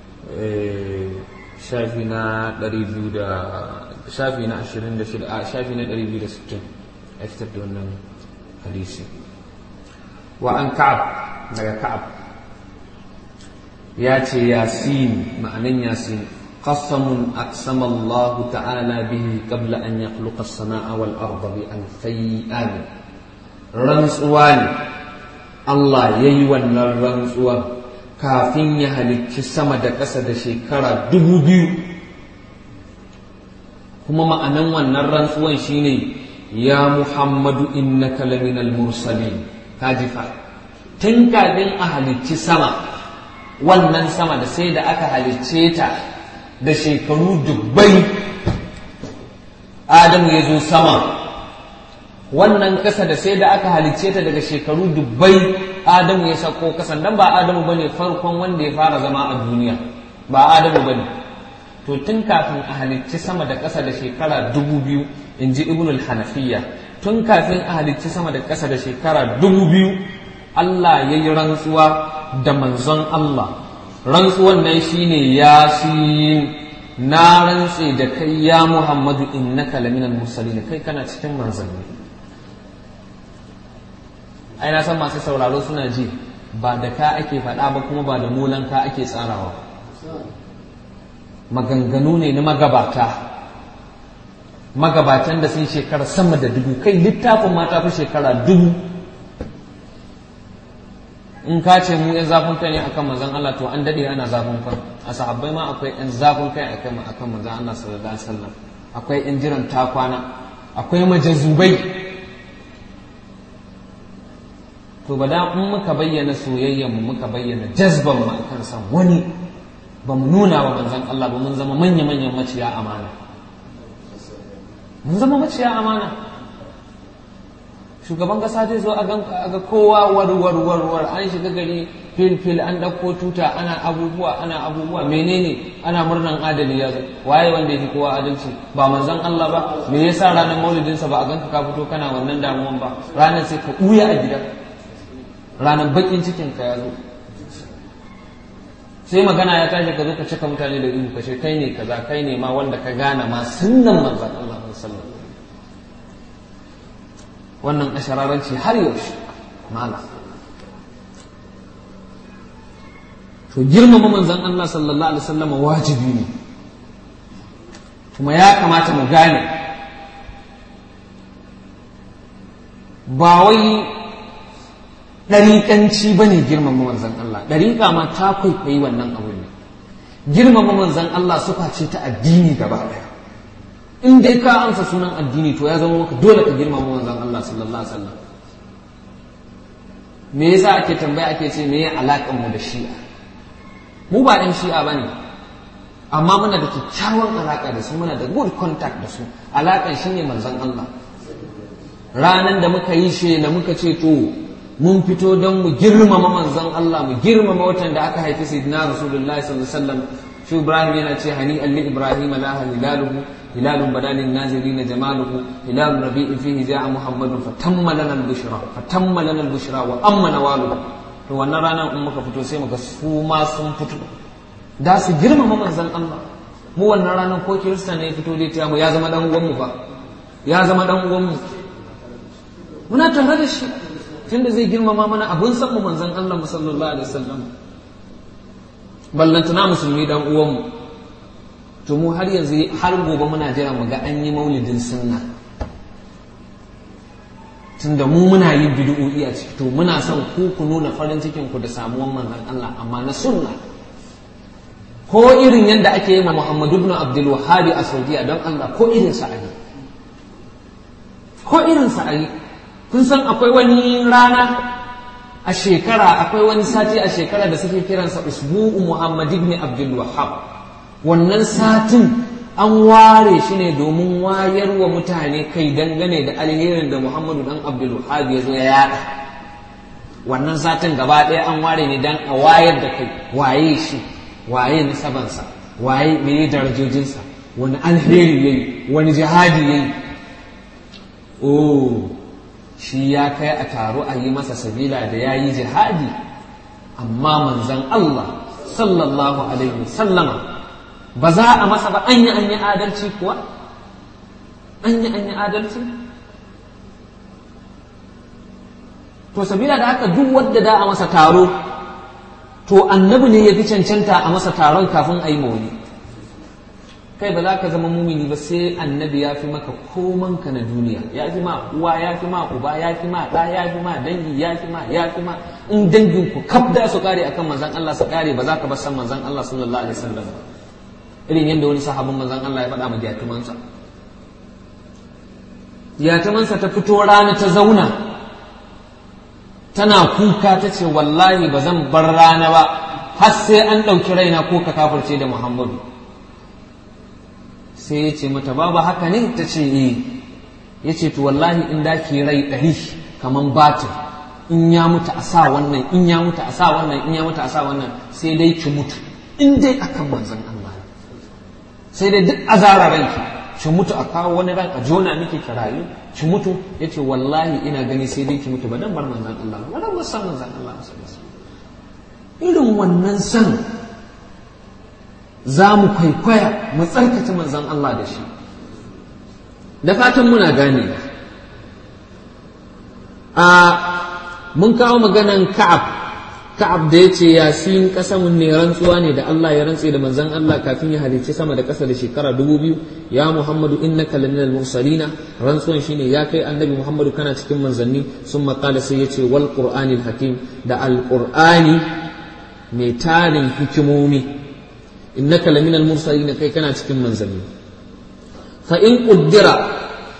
shafi na 200 da shafi na 26 a shafi na 260 ya fitar da wannan hadisi wa an ka'ab daga ka'ab ya ce yasin ma'anan yasin قسم أقسم الله تعالى به قبل أن يخلق السماء والأرض بألفي آن رنسوان الله ييوان الرنسوان كافين يهلك السما دا قصد شكرا دبو بيو كما ما أنوان الرنسوان شيني يا محمد إنك لمن المرسلين كاجفا تنكا بين أهل السما wannan sama da sai da aka halicce ta da shekaru dubbai adamu ya zo sama wannan ƙasa da sai da aka halicce ta daga shekaru dubbai adamu ya sako ƙasan dan ba adamu bane farkon wanda ya fara zama a duniya ba adamu bane to tun kafin a halicci sama da ƙasa da shekara dubu biyu in ji ibnul hanafiya tun kafin a halicci sama da ƙasa da shekara dubu biyu Allah ya yi rantsuwa da manzon Allah rantsuwan nan shine yasin na rantse da kai ya Muhammadu innaka laminal mursalin kai kana cikin manzanni ai na san masu sauraro suna ji ba da ka ake faɗa ba kuma ba da mulan ka ake tsarawa maganganu ne na magabata magabatan da sun shekara sama da dubu kai littafin ma ta fi shekara dubu in ka ce mu yan zafin kai ne akan manzon Allah to an dade ana zafin kai a sahabbai ma akwai yan zafin kai akan akan manzon Allah sallallahu alaihi wasallam akwai yan jiran takwana akwai majazubai to ba da in muka bayyana soyayyen mu muka bayyana jazban mu akan san wani ba mu nuna wa manzon Allah ba mun zama manya manyan maciya amana mun zama maciya amana shugaban kasa zai zo a ga kowa warwar warwar an shiga gari fil fil an ɗauko tuta ana abubuwa ana abubuwa menene ana murnan adali ya zo waye wanda yake kowa adalci ba manzon Allah ba me yasa ranar maulidinsa ba a ganka ka fito kana wannan damuwan ba ranar sai ka ɓuya a gida ranar bakin cikin ka ya zo sai magana ya tashi ka zo ka cika mutane da ihu ka ce kai ne kaza kai ne ma wanda ka gane ma sunnan manzon Allah sallallahu alaihi wasallam wannan ashararanci har yaushe mala to girmama manzon Allah sallallahu alaihi wasallam wajibi ne kuma ya kamata mu gane ba wai ɗariƙanci ba ne girmama manzon Allah ɗariƙa ma ta kwaikwayi wannan abu ne girmama manzon Allah sufa ce ta addini gaba ɗaya in dai ka amsa sunan addini to ya zama maka dole ka girmama manzon Allah sallallahu alaihi wasallam me yasa ake tambaya ake ce me ya alaƙar mu da shi'a mu ba ɗan shi'a ba ne amma muna da kyakkyawan alaƙa da su muna da good contact da su alaƙar shi ne manzon Allah ranan da muka yi shi da muka ce to mun fito don mu girmama manzon Allah mu girmama watan da aka haifi sayyidina rasulullahi sallallahu alaihi wasallam shi Ibrahim yana ce hani alli Ibrahim laha hilaluhu hilalun badalin nazirin jamaluhu hilalun rabi'in fihi ja'a muhammadun fatamma lana al-bushra fatamma lana al-bushra wa amma nawalu to wannan ranar in muka fito sai muga su ma sun fito da su girmama manzon Allah mu wannan ranar ko kirista ne ya fito dai ta mu ya zama dan uwan mu fa ya zama dan uwan mu muna tare da shi tunda zai girmama mana abun san mu manzon Allah mu sallallahu alaihi wasallam ballantana musulmi dan uwan mu to mu har yanzu har gobe muna jira mu ga an yi maulidin sunna tunda mu muna yin bid'o'i a ciki to muna son ku ku nuna farin cikin ku da samuwan manzon Allah amma na sunna ko irin yadda ake yi ma Muhammadu ibn Abdul Wahhab a Saudiya don Allah ko irin sa ayi ko irin sa ayi kun san akwai wani rana a shekara akwai wani sati a shekara da suke kiransa usbu'u Muhammad ibn Abdul Wahhab wannan satin an ware shi ne domin wayar wa mutane kai dangane da alherin da Muhammadu dan Abdul Wahhab ya zo ya yada wannan satin gaba ɗaya an ware ne dan a wayar da kai waye shi waye nasabansa waye meye darajojinsa wani alheri yayi wani jihadi yayi oh shi ya kai a taro a yi masa sabila da ya yi jihadi amma manzan Allah sallallahu alaihi sallama ba za a masa ba an yi an yi adalci kuwa an yi an yi adalci to sabila da haka duk wadda da a masa taro to annabi ne ya fi cancanta a masa taron kafin a yi mauli kai ba za ka zama mumini ba sai annabi ya fi maka komanka na duniya ya fi ma uwa ya fi ma uba ya fi ma ɗa ya fi ma dangi ya fi ma ya fi ma in dangin ku kaf da su kare akan manzon Allah su kare ba za ka bar san manzon Allah sallallahu alaihi wasallam irin yadda wani sahabin manzon Allah ya faɗa ma jatumansa jatumansa ta fito rana ta zauna tana kuka ta ce wallahi ba zan bar rana ba har sai an ɗauki raina ko ka kafirce da Muhammadu sai ya ce mata babu haka ne ta ce eh ya ce to wallahi in da ke rai ɗari kaman batir in ya mutu a sa wannan in ya mutu a sa wannan in ya mutu a sa wannan sai dai ki mutu in dai akan manzon Allah sai dai duk azara ranki ki mutu a kawo wani ran a jona miki ki rayu ki mutu yace wallahi ina gani sai dai ki mutu ba dan bar manzon Allah ba dan san manzon Allah irin wannan san za mu kwaikwaya mu tsarkace manzon Allah da shi da fatan muna gane a mun kawo maganan ka'ab ka'ab da ya ce yasin kasamun ne rantsuwa ne da Allah ya rantse da manzon Allah kafin ya halicci sama da ƙasa da shekara dubu biyu ya Muhammadu innaka laminal mursalina rantsuwan shine ya kai annabi Muhammadu kana cikin manzanni sun maƙala sai ya ce wal qur'anil hakim da alqur'ani mai tarin hikimomi innaka laminal mursalina kai kana cikin manzanni fa in qaddara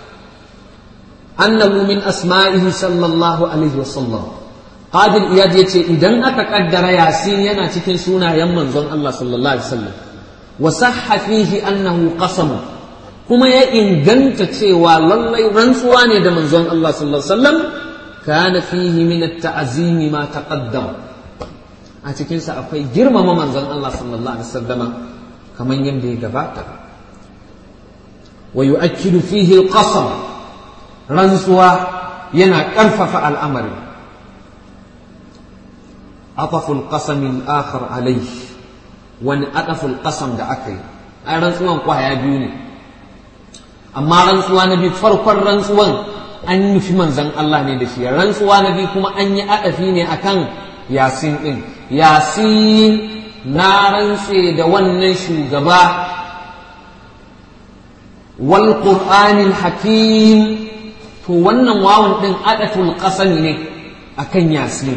annahu min asma'ihi sallallahu alaihi wasallam Qadir Iyad ya ce idan aka kaddara Yasin yana cikin sunayen manzon Allah sallallahu alaihi wasallam wa sahha fihi annahu qasam kuma ya inganta cewa lallai rantsuwa ne da manzon Allah sallallahu alaihi wasallam kana fihi min at-ta'zim ma taqaddam a cikin sa akwai girmama manzon Allah sallallahu alaihi wasallama kamar yadda ya gabata wa yu'akkidu fihi al-qasam rantsuwa yana ƙarfafa al'amari عطف القسم الآخر عليه wani adaful ƙasam da aka yi ai rantsuwan kwaya biyu ne amma rantsuwa na biyu farkon rantsuwan an nufi manzan Allah ne da shi rantsuwa na biyu kuma an yi adafi ne akan yasin ɗin yasin na rantse da wannan shugaba wal qur'anil hakim to wannan wawan ɗin adaful ƙasami ne akan yasin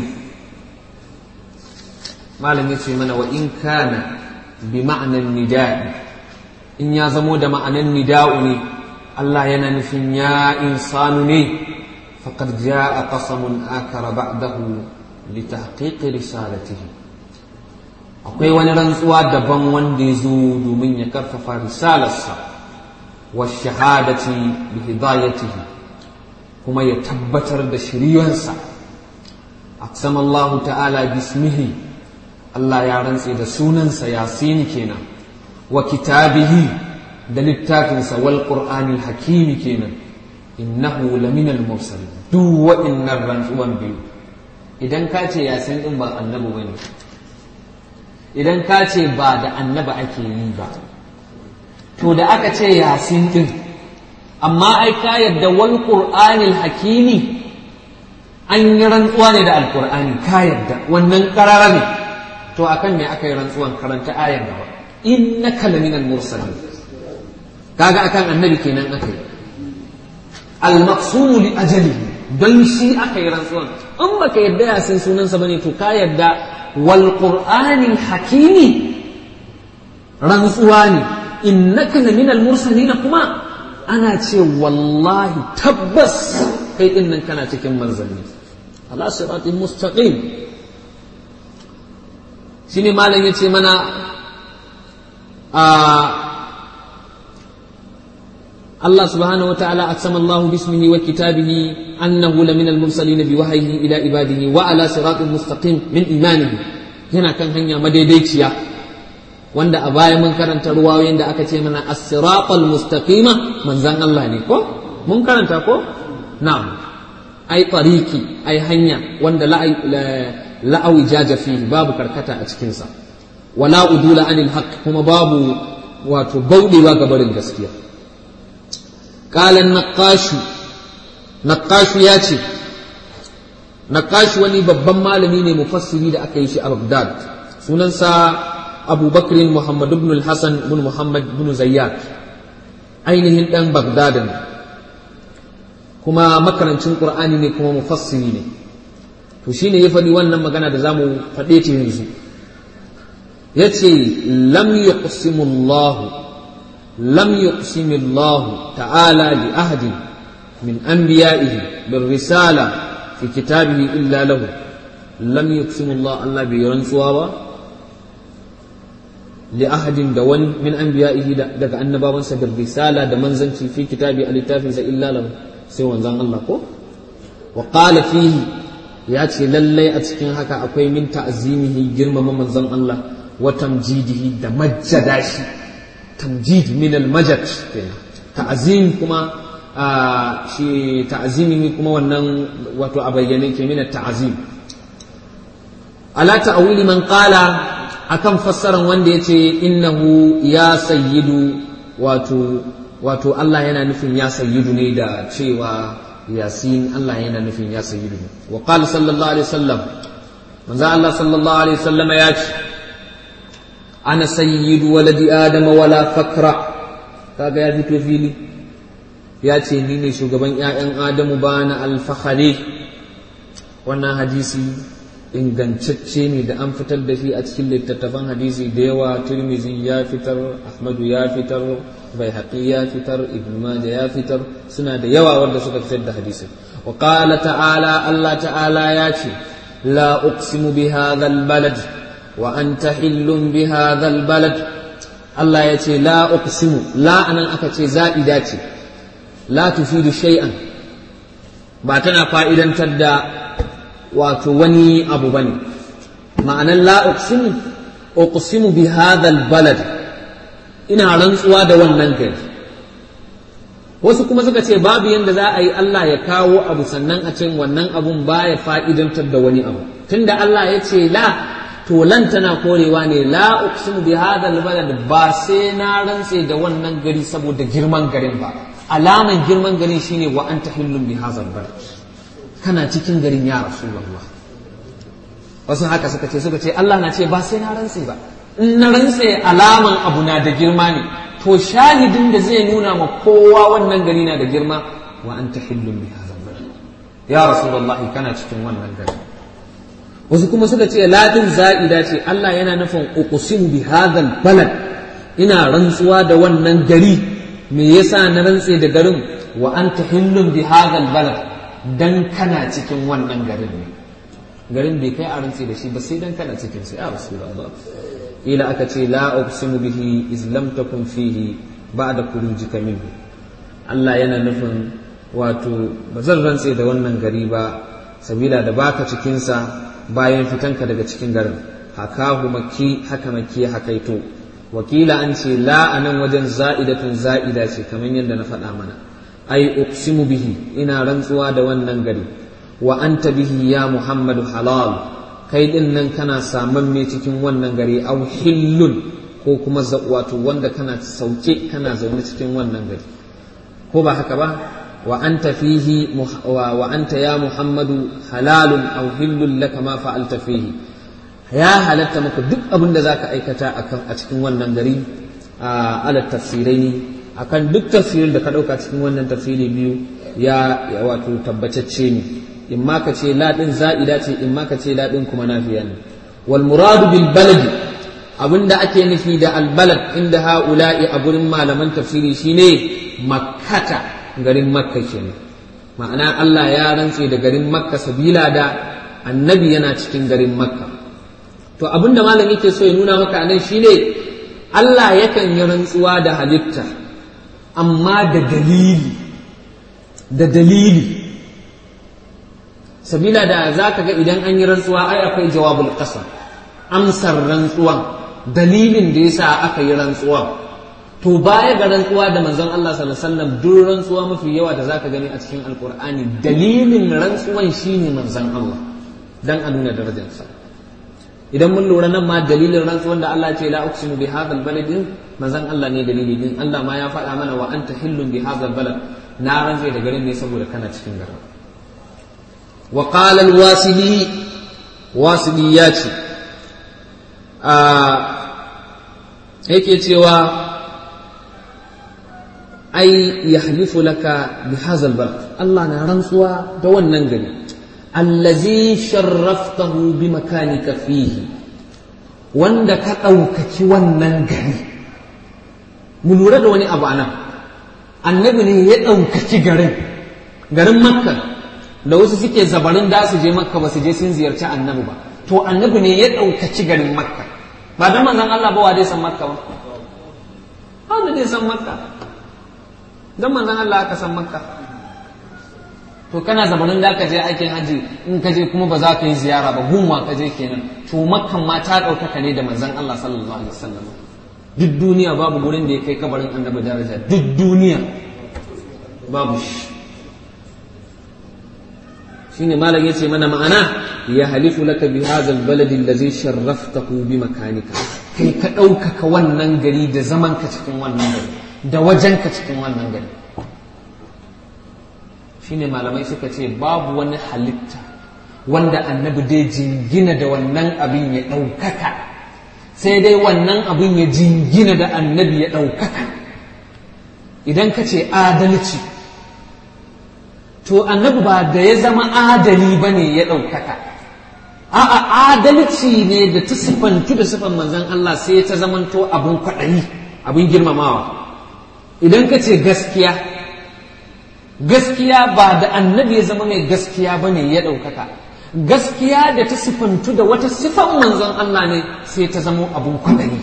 malam ya ce mana wa in kana bi ma'anan nida'i in ya zamo da ma'anan nida'u ne Allah yana nufin ya insanu ne faqad ja'a qasamun akara ba'dahu لتحقيق رسالته akwai wani rantsuwa daban wanda ya zo domin ya karfafa risalarsa wa shahadati bi hidayatihi kuma ya tabbatar da shiriyarsa aqsama Allah ta'ala bismihi Allah ya rantse da sunansa yasin kenan wa kitabihi da littafinsa wal qur'anil hakimi kenan innahu laminal mursalin duk wa'innan rantsuwan biyu idan ka ce yasin din ba annabi bane idan ka ce ba da annaba ake yi ba to da aka ce yasin din amma ai ka yadda wal qur'anil hakimi an yi rantsuwa ne da alqur'ani ka yadda wannan karara ne to akan me aka yi rantsuwan karanta ayan gaba innaka laminal mursalin kaga akan annabi kenan aka yi al-maqsumu li ajalihi don shi aka yi rantsuwan in baka yadda ya san sunansa bane to ka yadda wal qur'anil hakimi rantsuwa ne innaka la minal mursalin kuma ana ce wallahi tabbas kai din nan kana cikin manzanni ala siratin mustaqim shine malam yace mana a الله سبحانه وتعالى أقسم الله باسمه وكتابه أنه لمن المرسلين بوحيه إلى عباده وعلى صراط مستقيم من إيمانه هنا كان هنيا مديديتيا wanda a baya mun karanta ruwayoyin da aka ce mana as-siratal mustaqima manzan Allah ne ko mun karanta ko na'am ai tariki ai hanya wanda la'awi jaja fihi babu karkata a cikin sa wala udula anil haqq kuma babu wato baudewa ga barin gaskiya قال النقاش نقاش ياتي نقاش wani babban malami ne mufassiri da aka yi shi a Baghdad sunansa Abu Bakr Muhammad ibn al-Hasan ibn Muhammad ibn Zayyad ainihin dan Baghdad ne kuma makarancin Qur'ani ne kuma mufassiri ne to shine ya faɗi wannan magana da zamu faɗe ta yanzu yace lam yuqsimullahu لم يقسم الله تعالى لأحد من أنبيائه بالرسالة في كتابه إلا له لم يقسم الله الله بيرنسوا لأحد دون من أنبيائه دك أن بابا بالرسالة دمنزن في كتابه التافز إلا له سوى زان الله كو وقال فيه ياتي للي أتكين هكا أكوي من تعزيمه جرم من زان الله وتمجيده دمجداشي tamjid min almajad ta'zim kuma shi ta'zimi kuma wannan wato a bayyane ke min ta'zim ala ta'wili man qala akan fassaran wanda yace innahu ya sayyidu wato wato Allah yana nufin ya sayyidu ne da cewa yasin Allah yana nufin ya sayyidu ne wa qala sallallahu alaihi wasallam manzo Allah sallallahu alaihi wasallam ya ce ana sayyidu waladi adama wala fakra kaga ya fito fili ya ce ni ne shugaban 'ya'yan adamu ba na alfahari wannan hadisi ingantacce ne da an fitar da shi a cikin littattafan hadisi da yawa turmizi ya fitar ahmadu ya fitar bai ya fitar ibn majah ya fitar suna da yawa wanda suka fitar da hadisi wa qala ta'ala allah ta'ala ya ce la uqsimu bi hadha balad وأنت حل بهذا البلد الله يتي لا أقسم لا أنا أكتي زائداتي لا تفيد شيئا باتنا فائدا تدى وتوني أبو بني معنى لا أقسم أقسم بهذا البلد إنا رنسوا دوانا كيف wasu kuma suka ce babu yadda za a yi Allah ya kawo abu sannan a ce wannan abun baya fa'idantar da wani abu tunda Allah ya ce la to lan tana korewa ne la uqsimu bi hadha albalad ba sai na rantse da wannan gari saboda girman garin ba alaman girman garin shine wa anta hillun bi hadha albalad kana cikin garin ya rasulullah wasu haka suka ce suka ce Allah na ce ba sai na rantse ba in na rantse alaman abu na da girma ne to shahidin da zai nuna ma kowa wannan gari na da girma wa anta hillun bi hadha albalad ya rasulullah kana cikin wannan gari wasu kuma suka ce ladin za'ida ce Allah yana nufin uqsim bi hadhal balad ina rantsuwa da wannan gari me yasa na rantse da garin wa anta hillun bi hadhal balad dan kana cikin wannan garin ne garin bai kai a rantse da shi ba sai dan kana cikin sai ya rasulullah ila aka ce la uqsimu bihi iz lam takun fihi ba'da khurujika minhu Allah yana nufin wato ba zan rantse da wannan gari ba sabila da baka cikin sa bayan fitanka daga cikin garin hakahu makki haka makki hakaito wakila an ce la anan wajen za'idatun za'ida ce kamar yadda na faɗa mana ai uqsimu bihi ina rantsuwa da wannan gari wa anta bihi ya muhammadu halal kai din nan kana saman me cikin wannan gari au hillun ko kuma wato wanda kana sauke kana zaune cikin wannan gari ko ba haka ba wa anta fihi wa anta ya muhammadu halalun au hillun laka ma fa'alta fihi ya halatta maka duk abin da zaka aikata a cikin wannan gari a ala tafsirai ne akan duk tafsirin da ka ɗauka cikin wannan tafsiri biyu ya wato tabbatacce ne in ma ka ce laɗin za'ida ce in ma ka ce laɗin kuma nafiya ne wal muradu bil baladi abinda ake nufi da al balad inda ha'ula'i a gurin malaman tafsiri shine makkata garin makka kenan ma'ana Allah ya rantse da garin makka sabila da annabi yana cikin garin makka to abinda malam yake so ya nuna maka anan shine Allah yakan yi rantsuwa da halitta amma da dalili da dalili sabila da za ka ga idan an yi rantsuwa ai akwai jawabul qasam amsar rantsuwan dalilin da yasa aka yi rantsuwan to baya ga rantsuwa da manzon Allah sallallahu alaihi wasallam duk rantsuwa mafi yawa da zaka gani a cikin alqur'ani dalilin rantsuwan shine manzon Allah dan a nuna darajarsa idan mun lura nan ma dalilin rantsuwan da Allah ce la uqsimu bi hadha albalad manzon Allah ne dalili din Allah ma ya faɗa mana wa anta hillun bi hadha albalad na rantse da garin ne saboda kana cikin garin wa qala alwasili wasili ya ce a yake cewa ai yahlifu laka bi hadha albalad Allah na rantsuwa da wannan gari allazi sharraftahu bi makanika fihi wanda ka ɗaukaki wannan gari mu lura da wani abu anan annabi ne ya ɗaukaki garin garin makka da wasu suke zabarin da su je makka ba su je sun ziyarci annabi ba to annabi ne ya ɗaukaci garin makka ba da manzon Allah ba wa dai san makka ba ba dai san makka don manzon Allah aka san makka to kana zamanin da ka je aikin haji in ka je kuma ba za ka yi ziyara ba gunwa ka je kenan to makkan ma ta ɗaukaka ne da manzon Allah sallallahu alaihi wasallam duk duniya babu gurin da ya kai kabarin annabi daraja duk duniya babu shi shine malam yace mana ma'ana ya halifu laka bi hadha albalad allazi sharraftahu bi makanika kai ka ɗaukaka wannan gari da zaman ka cikin wannan gari da wajen ka cikin wannan gari shine malamai suka ce babu wani halitta wanda annabi dai jingina da wannan abin ya ɗaukaka sai dai wannan abin ya jingina da annabi ya ɗaukaka idan ka ce adalci to annabi ba da ya zama adali ba ne ya ɗaukaka a'a adalci ne da ta siffantu da siffan manzan Allah sai ta zamanto abin kwaɗayi abin girmamawa idan ka ce gaskiya gaskiya ba da annabi ya zama mai gaskiya ba ne ya ɗaukaka gaskiya da ta sifantu da wata sifan manzon Allah ne sai ta zama abun kwaɗayi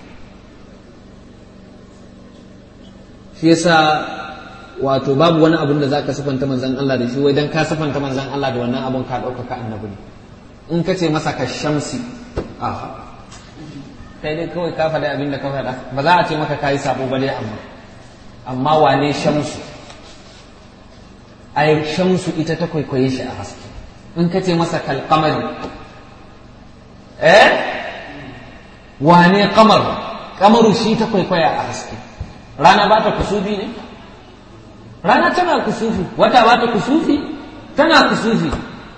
shi yasa wato babu wani abun da za ka sifanta manzon Allah da shi wai dan ka sifanta manzon Allah da wannan abun ka ɗaukaka annabi ne in ka ce masa ka shamsi aha kai dai kawai ka faɗi abin da ka faɗa ba za a ce maka kayi sabo ba dai amma amma wane shamsu ai shamsu ita ta kwaikwaye shi a haske in ka ce masa kalkamari eh wane kamar kamaru shi ta kwaikwaya a haske rana ba ta kusufi ne rana tana kusufi wata ba ta kusufi tana kusufi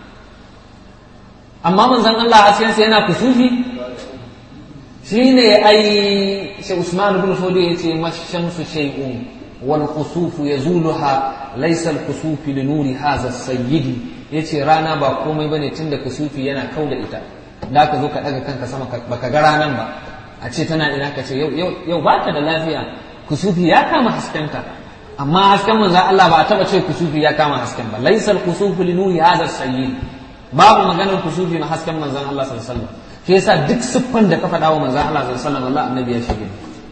amma manzon Allah haskensa yana kusufi shi ne ai shi Usman ibn Fodi ya ce mashamsu shay'un wal kusufu yazuluha laysa al kusufi li nuri hadha sayyidi yace rana ba komai bane tunda kusufi yana kau da ita da ka zo ka daga kanka sama baka ga ranan ba a ce tana ina ka ce yau yau baka da lafiya kusufi ya kama haskenta amma hasken manzo Allah ba a taba ce kusufi ya kama hasken ba laysa al kusufu li nuri hadha sayyidi babu maganar kusufi na hasken manzon Allah sallallahu alaihi wasallam shi yasa duk siffan da ka faɗa wa manzon Allah sallallahu alaihi wasallam Allah annabi ya shige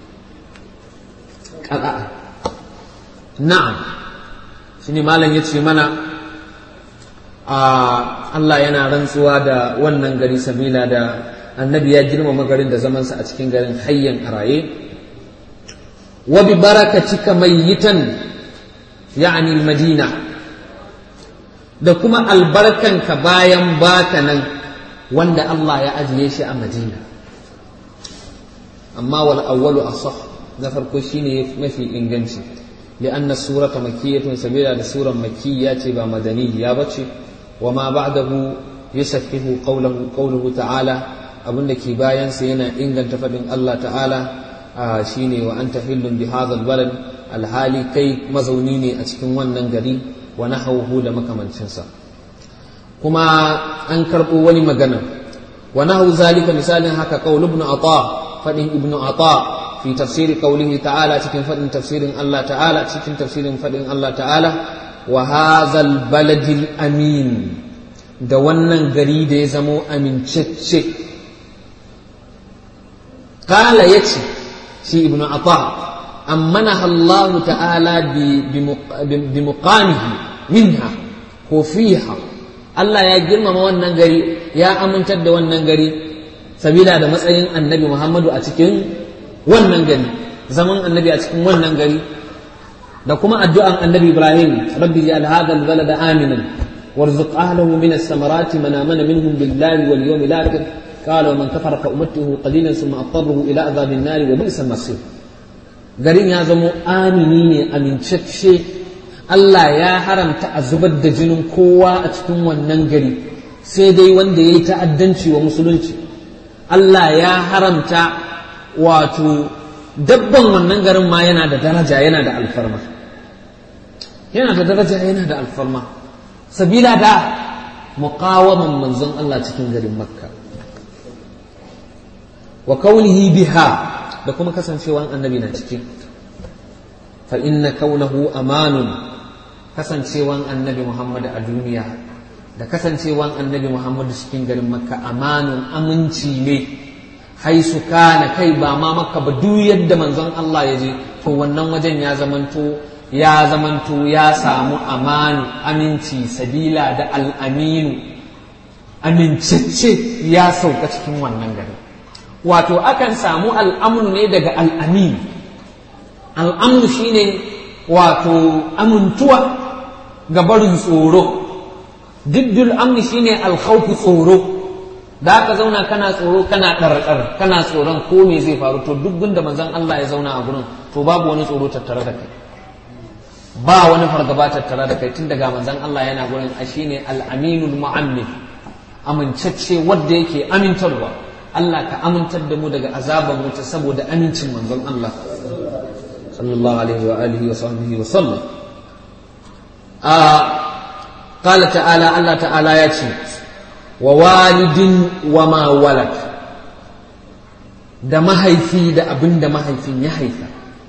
qada'a na'am shine malam yace mana a Allah yana rantsuwa da wannan gari sabila da annabi ya girmama garin da zamansa a cikin garin hayyan a raye wa bi barakatika mayyitan ya'ni madina da kuma albarkanka bayan baka nan wanda Allah ya ajiye shi a madina amma wal awwalu asah na farko shine mafi inganci لأن السورة مكية سبيلا لسورة مكية با مدنية بچي وما بعده يسفه قوله قوله تعالى abin da ke bayansa yana inganta faɗin Allah ta'ala shine wa an tahillun bi hadhal balad alhali kai mazauni ne a cikin wannan gari wa nahawhu da makamancinsa kuma an karɓo wani magana wa nahu zalika misalin haka qaul ibn ata faɗin ibn ata fi tafsiri qawlihi ta'ala cikin faɗin tafsirin Allah ta'ala cikin tafsirin faɗin Allah ta'ala wa hadhal baladil amin da wannan gari da ya zamo amincacce kala ya ce shi ibn Atta ammanaha Allah ta'ala bi muqamihi minha ko fiha Allah ya girmama wannan gari ya amintar da wannan gari sabila da matsayin annabi Muhammadu a cikin wannan gari zaman annabi a cikin wannan gari da kuma addu'an annabi Ibrahim rabbi ja'al hadha al-balada aminan warzuq ahlahu min as-samarati man amana minhum billahi wal yawmil akhir قال ومن كفر فأمته قليلا ثم أضطره إلى عذاب النار وبئس المصير garin ya zamo amini ne amincacce Allah ya haramta a zubar da jinin kowa a cikin wannan gari sai dai wanda ya yi ta'addanci wa musulunci Allah ya haramta wato dabban wannan garin ma yana da daraja yana da alfarma yana da daraja yana da alfarma sabila da muqawaman manzon Allah cikin garin makka wa kaunihi biha da kuma kasancewan annabi na ciki fa inna kaunahu amanun kasancewan annabi Muhammad a duniya da kasancewan annabi Muhammad cikin garin makka amanun aminci ne haisu kana kai ba ma makka ba duk yadda manzon Allah ya je to wannan wajen ya zamanto ya zamanto ya samu amanu aminci sabila da al'aminu amincacce ya sauka cikin wannan garin wato akan samu al'amnu ne daga al'amin al'amnu shine wato amintuwa ga barin tsoro diddul amni shine alkhawfu tsoro da aka zauna kana tsoro kana ɗarɗar kana tsoron ko me zai faru to duk gunda manzon Allah ya zauna a gurin to babu wani tsoro tattare da kai ba wani fargaba tattare da kai tun daga manzon Allah yana gurin a shine al-aminul mu'ammin amincacce wanda yake amintarwa Allah ka amintar da mu daga azaban wuta saboda amincin manzon Allah sallallahu alaihi wa alihi wa sahbihi wa sallam a qala ta'ala Allah ta'ala ya ce wa walidin wa ma walad da mahaifi da abin da mahaifin ya haifa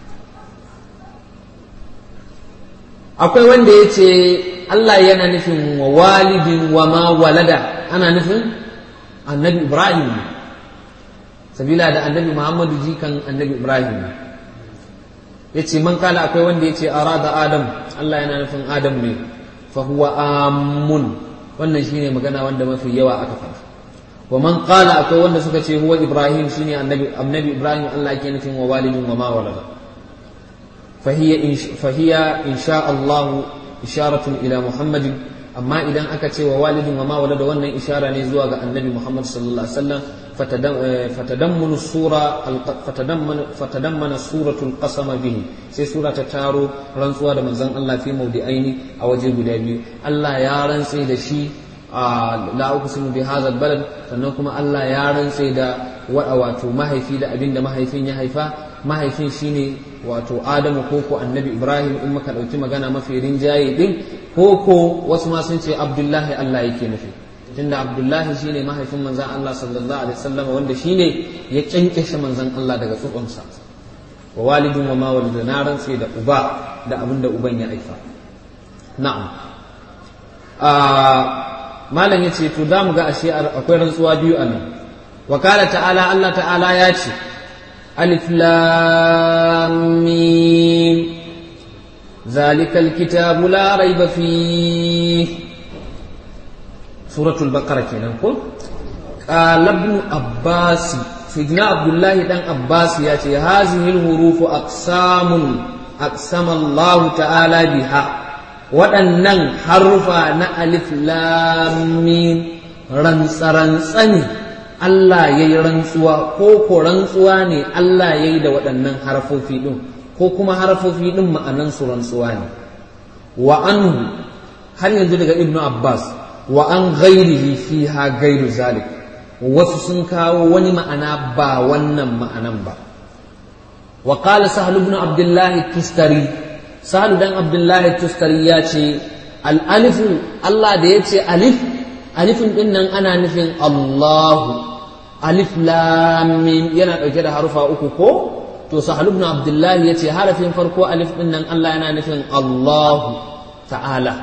akwai wanda ya ce Allah yana nufin wa walidin wa ma walada ana nufin annabi Ibrahim sabila da annabi Muhammadu jikan annabi Ibrahim ya ce man kala akwai wanda ya ce arada Adam Allah yana nufin Adam ne fa huwa amun wannan shine magana wanda mafi yawa aka faɗa wa man qala akwai wanda suka ce huwa Ibrahim shine annabi annabi Ibrahim Allah yake nufin wa walidin wa ma walada فهي فهي إن شاء الله إشارة إلى محمد أما إذا أكت ووالد وما ولد وأن إشارة نزوى النبي محمد صلى الله عليه وسلم فتدمن السورة فتدمن فتدمن سورة القسم به سي سورة تارو رنسوا من زن الله في موضعين أو وجه بدابي الله يا رنسي دشي la uqsimu bi hadha albalad sannan kuma Allah ya rantse da wato mahaifi da abinda mahaifin ya haifa mahaifin shine wato Adamu ko ko Annabi Ibrahim in muka dauki magana mafi rinjaye din ko ko wasu ma sun ce Abdullahi Allah yake nufi tunda Abdullahi shine mahaifin manzon Allah sallallahu alaihi wasallam wanda shine ya kyankyashe manzon Allah daga tsukunsa wa walidin wa ma walida na rantse da uba da abinda uban ya haifa na'am malam yace to za mu ga ashe akwai rantsuwa biyu a nan wa qala ta'ala Allah ta'ala ya ce alif lam mim ذلك الكتاب لا ريب فيه سورة البقرة كنا نقول قال ابن عباس سيدنا عبد الله بن عباس ياتي هذه الحروف أقسام أقسم الله تعالى بها waɗannan harufa na alif lamin rantsa ne Allah ya yi rantsuwa ko ko rantsuwa ne Allah ya yi da waɗannan harfofi ɗin ko kuma harfofi ɗin ma'anansu rantsuwa ne wa anhu har yanzu daga ibnu abbas wa an ghairihi fiha gairu zalik wasu sun kawo wani ma'ana ba wannan ma'anan ba wa qala sahlu ibn abdullahi tustari sahlu dan abdullahi tustari ya ce al alifu Allah da ya ce alif alifin din nan ana nufin Allahu alif lam mim yana dauke da harufa uku ko to sahal ibn abdullahi yace harafin farko alif din nan Allah yana nufin Allahu ta'ala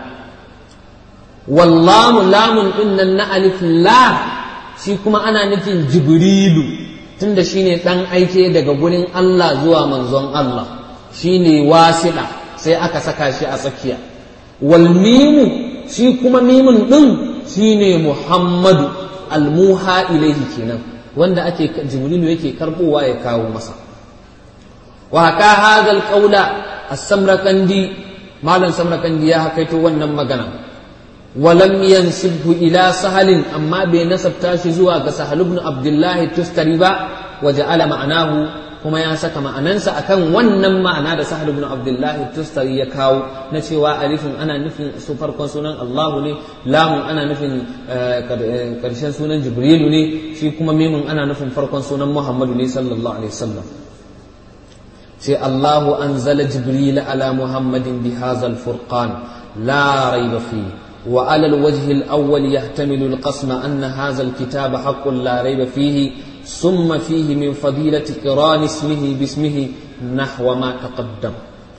wallamu lamun din nan na alif la shi kuma ana nufin jibrilu tunda shine dan aike daga gurin Allah zuwa manzon Allah shine wasiɗa sai aka saka shi a tsakiya wal mimu shi kuma mimun din shine muhammadu almuha ilaihi kenan wanda ake jibrilu yake karbowa ya kawo masa وهكا هذا القول السمرقندي مالن سمرقندي يا حكيتو wannan magana ولم ينسبه الى سهل اما بنسب تاشي zuwa ga sahal ibn abdullah tustari ba وجعل معناه kuma ya saka ma'anansa akan wannan ma'ana da sahal ibn abdullah tustari ya kawo na cewa alifin ana nufin su farkon sunan Allah ne lamun ana nufin karshen sunan jibrilu ne shi kuma mimun ana nufin farkon sunan muhammadu ne sallallahu alaihi wasallam sai Allahu anzala Jibril ala Muhammadin bi hadzal furqan la rayba fi wa ala alwajh alawwal yahtamilu alqasma anna hadha alkitaba haqqun la rayba fihi summa fihi min fadilati qiran ismihi bismihi nahwa ma taqaddam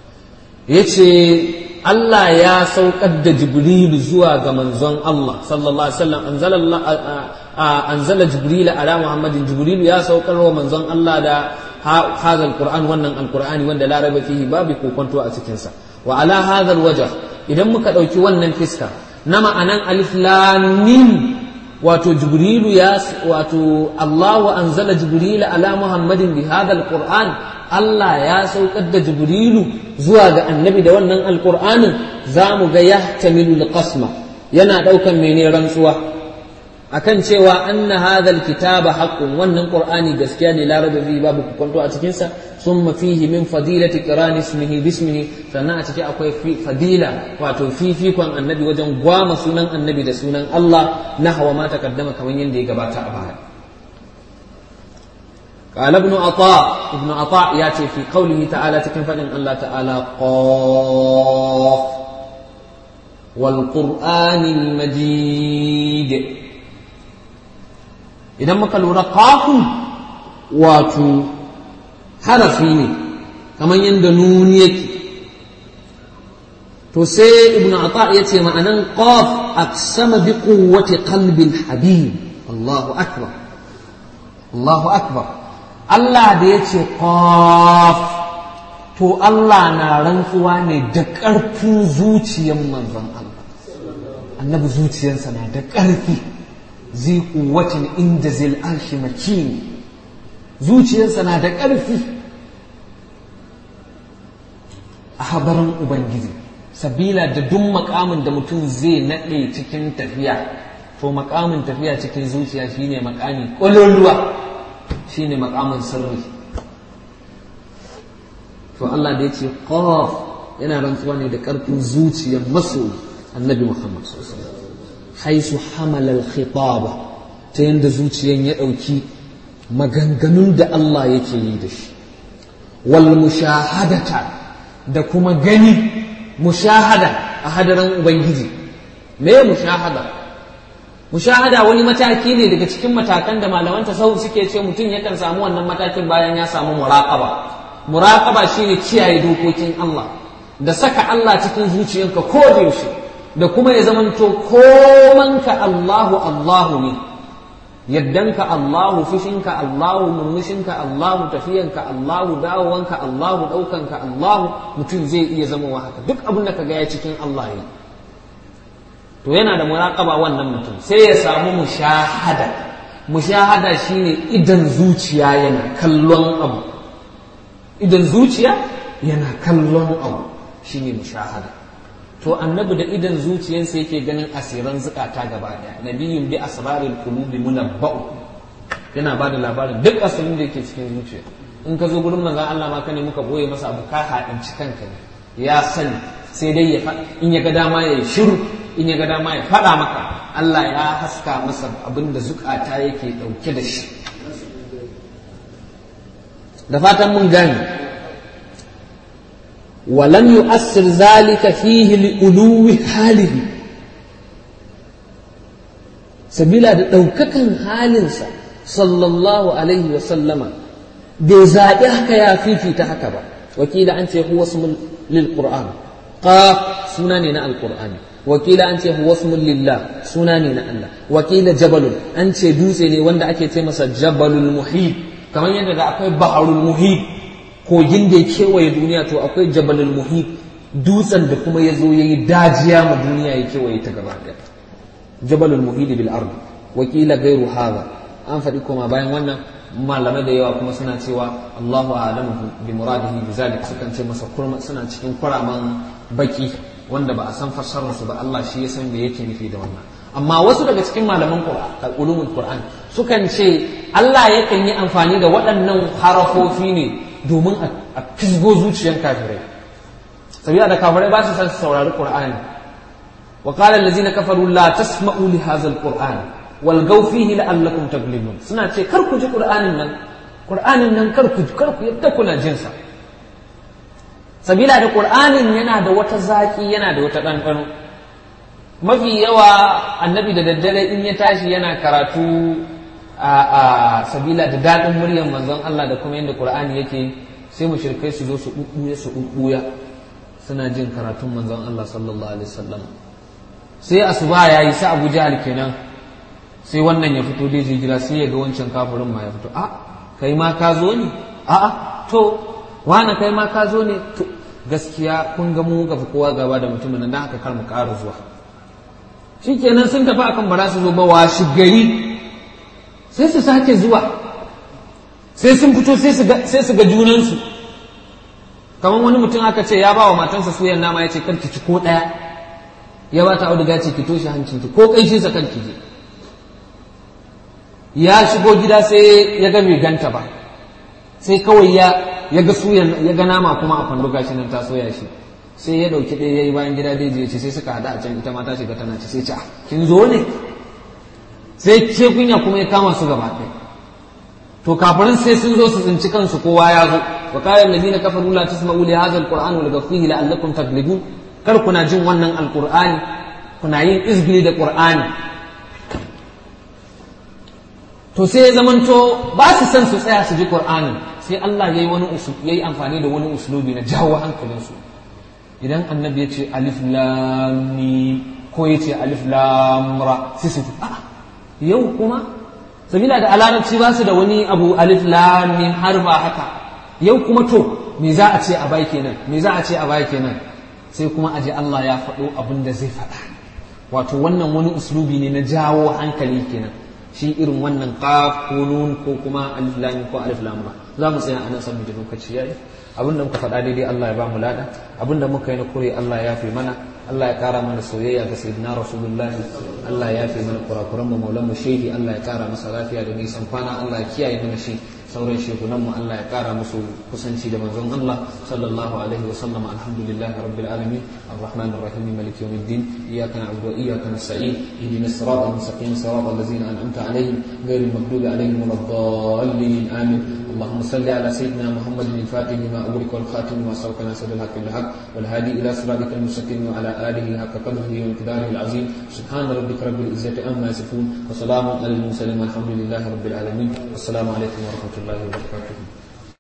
yace Allah ya saukar da Jibril zuwa ga manzon Allah sallallahu alaihi wasallam anzala anzala Jibril ala Muhammadin Jibril ya saukar wa manzon Allah da هذا القرآن wannan alqur'ani wanda la raiba fihi babu kokonto a cikin sa wa ala hadha alwajh idan muka dauki wannan fiska na ma'anan alif lam mim wato jibrilu ya wato Allahu anzala jibrila ala muhammadin bi hadha alqur'an Allah ya saukar da jibrilu zuwa ga annabi da wannan alqur'anin zamu ga yahtamilu alqasma yana daukan mene rantsuwa akan cewa anna hadha alkitaba haqqun wannan qur'ani gaskiya ne la raiba fihi babu kwanto a cikin sa summa fihi min fadilati qiran ismihi bismihi sannan a ciki akwai fadila wato fifikon annabi wajen gwama sunan annabi da sunan Allah nahwa ma takaddama kamar yadda ya gabata a baya قال ابن عطاء ابن عطاء ياتي في قوله تعالى تكن فدن الله تعالى قاف والقرآن المجيد idan muka lura kafin wato harafi ne kamar yadda nuni yake to sai ibn ata ya ce ma'anan qaf aqsama bi quwwati qalbi habib Allahu akbar Allahu akbar Allah da ya ce qaf to Allah na rantsuwa ne da ƙarfin zuciyar manzon Allah annabi zuciyarsa na da ƙarfi zai kuwacin inda zai arshi makini zuciyarsa na da ƙarfi a habarin ubangiji sabila da duk makamin da mutum zai naɗe cikin tafiya to makamin tafiya cikin zuciya shine makami ƙwaloluwa shine makamin sirri to Allah da ya ce qaf yana rantsuwa ne da ƙarfin zuciyar masoyi annabi Muhammad sallallahu alaihi wasallam haisu hamalal khitaba ta yadda zuciyan ya ɗauki maganganun da Allah yake yi da shi wal mushahadata da kuma gani mushahada a hadarin ubangiji me mushahada mushahada wani mataki ne daga cikin matakan da malaman tasawuf suke ce mutum yakan samu wannan matakin bayan ya samu muraqaba muraqaba shine kiyaye dokokin Allah da saka Allah cikin zuciyanka ko da yaushe da kuma ya zamanto komanka Allahu Allahu ne yaddanka Allahu fushinka Allahu murmushinka Allahu tafiyanka Allahu dawowanka Allahu ɗaukanka Allahu mutum zai iya zama wa haka duk abin da ka gaya cikin Allah ne to yana da muraƙaba wannan mutum sai ya samu mushahada mushahada shine idan zuciya yana kallon abu idan zuciya yana kallon abu shine mushahada to annabi da idan zuciyarsa yake ganin asiran zukata gaba daya nabiyun bi asraril qulubi munabba'u yana bada labarin duk asirin da yake cikin zuciya in ka zo gurin manzon Allah ma ka ne muka boye masa abu ka haɗinci kanka ne ya sani sai dai ya in ya ga dama ya shiru in ya ga dama ya faɗa maka Allah ya haska masa abin da zukata yake ɗauke da shi da fatan mun gane ولم يؤثر ذلك فيه لألو حاله سبيلا دوككن حالنسا صلى الله عليه وسلم بزاد هكا يا فيفي تهكا وكيل أنت هو اسم للقرآن قاف سناننا القرآن وكيل أنت هو اسم لله سناننا الله وكيل جبل أنت دوسني وند أكي تمسا جبل المحيط كما يندى أكوي بحر المحيط kogin da ya kewaye duniya to akwai jabalul muhit dutsen da kuma ya zo ya yi dajiya ma duniya ya kewaye ta gaba ɗaya jabalul muhit bil ard wakila gairu hadha an faɗi koma bayan wannan malamai da yawa kuma suna cewa Allahu a'lamu bi muradihi bi zalik sukan ce masa kurma suna cikin kuraman baki wanda ba a san fassarar su ba Allah shi ya san me yake nufi da wannan amma wasu daga cikin malaman ulumul qur'an sukan ce Allah yakan yi amfani da waɗannan harafofi ne domin a fisgo zuciyar kafirai sabiya da kafirai ba su san su saurari qur'ani wa qala allazina kafaru la tasma'u li hadha alquran wal gaw fihi la'allakum taglibun suna ce kar ku ji qur'anin nan qur'anin nan kar ku kar ku yadda kuna jin sa sabila da qur'anin yana da wata zaki yana da wata ɗanɗano mafi yawa annabi da daddare in ya tashi yana karatu a sabila da daɗin muryar manzon Allah da kuma yadda Qur'ani yake sai mushrikai su zo su ɓuɓɓuya su ɓuɓɓuya suna jin karatun manzon Allah sallallahu alaihi wasallam sai asuba ya yi sa Abu Jahal kenan sai wannan ya fito dai jira sai ya ga wancan kafirin ma ya fito a kai ma ka zo ne a a to wani kai ma ka zo ne to gaskiya kun ga mu ga kowa gaba da mutumin nan haka kar mu ƙara zuwa shikenan sun tafi akan ba za su zo ba washi gari sai su sake zuwa sai sun fito sai su ga junansu kamar wani mutum aka ce ya ba wa matansa suyan nama ya ce kar ki ci ko ɗaya ya ba ta auduga ce ki toshe hancinki ko ƙanshinsa kan ki je ya shigo gida sai ya ga bai ganta ba sai kawai ya ya ga suyan ya ga nama kuma a kwando gashi nan ta soya shi sai ya dauki ɗaya ya yi bayan gida dai je ce sai suka hada a can ita ma ta shiga tana ci sai ci a kin zo ne sai ce kunya kuma ya kama su gaba ɗaya to kafirin sai sun zo su tsinci kansu kowa ya zo wa qala allazina kafaru la tasma'u li hadha alquran wa laghfihi la'allakum taglibun kar kuna jin wannan alqur'ani kuna yin izgili da qur'ani to sai ya zamanto ba su san su tsaya su ji qur'anin sai Allah yayi wani yayi amfani da wani uslubi na jawo hankalinsu idan annabi ya ce alif lam mim ko ya ce alif lam ra sai su a yau kuma sabila da alarabci ba su da wani abu alif lam mim har ba haka yau kuma to me za a ce a bai kenan me za a ce a bai kenan sai kuma aje Allah ya faɗo abin da zai faɗa wato wannan wani uslubi ne na jawo hankali kenan shi irin wannan qaf ko nun ko kuma alif lam ko alif lam ra za mu tsaya anan saboda lokaci yayi abinda muka faɗa daidai Allah ya ba mu lada abinda muka yi na kure Allah ya fi mana Allah ya kara mana soyayya ga sayyidina Rasulullah Allah ya fi mana kurakuran mu maulan mu shehi Allah ya kara masa lafiya da nisan kwana Allah ya kiyaye mana shi sauran shekunan mu Allah ya kara musu kusanci da manzon Allah sallallahu alaihi wa sallam alhamdulillah rabbil alamin arrahman arrahim malik yawmiddin iyyaka na'budu wa iyyaka nasta'in ihdinas siratal mustaqim siratal ladzina an'amta alaihim ghayril maghdubi alaihim waladdallin amin اللهم صل على سيدنا محمد الفاتح لما أغلق والخاتم لما سبق ناصر الحق بالحق والهادي إلى صراطك المستقيم وعلى آله حق قدره ومقداره العظيم سبحان ربك رب العزة عما يصفون وسلام على المرسلين والحمد لله رب العالمين والسلام عليكم ورحمة الله وبركاته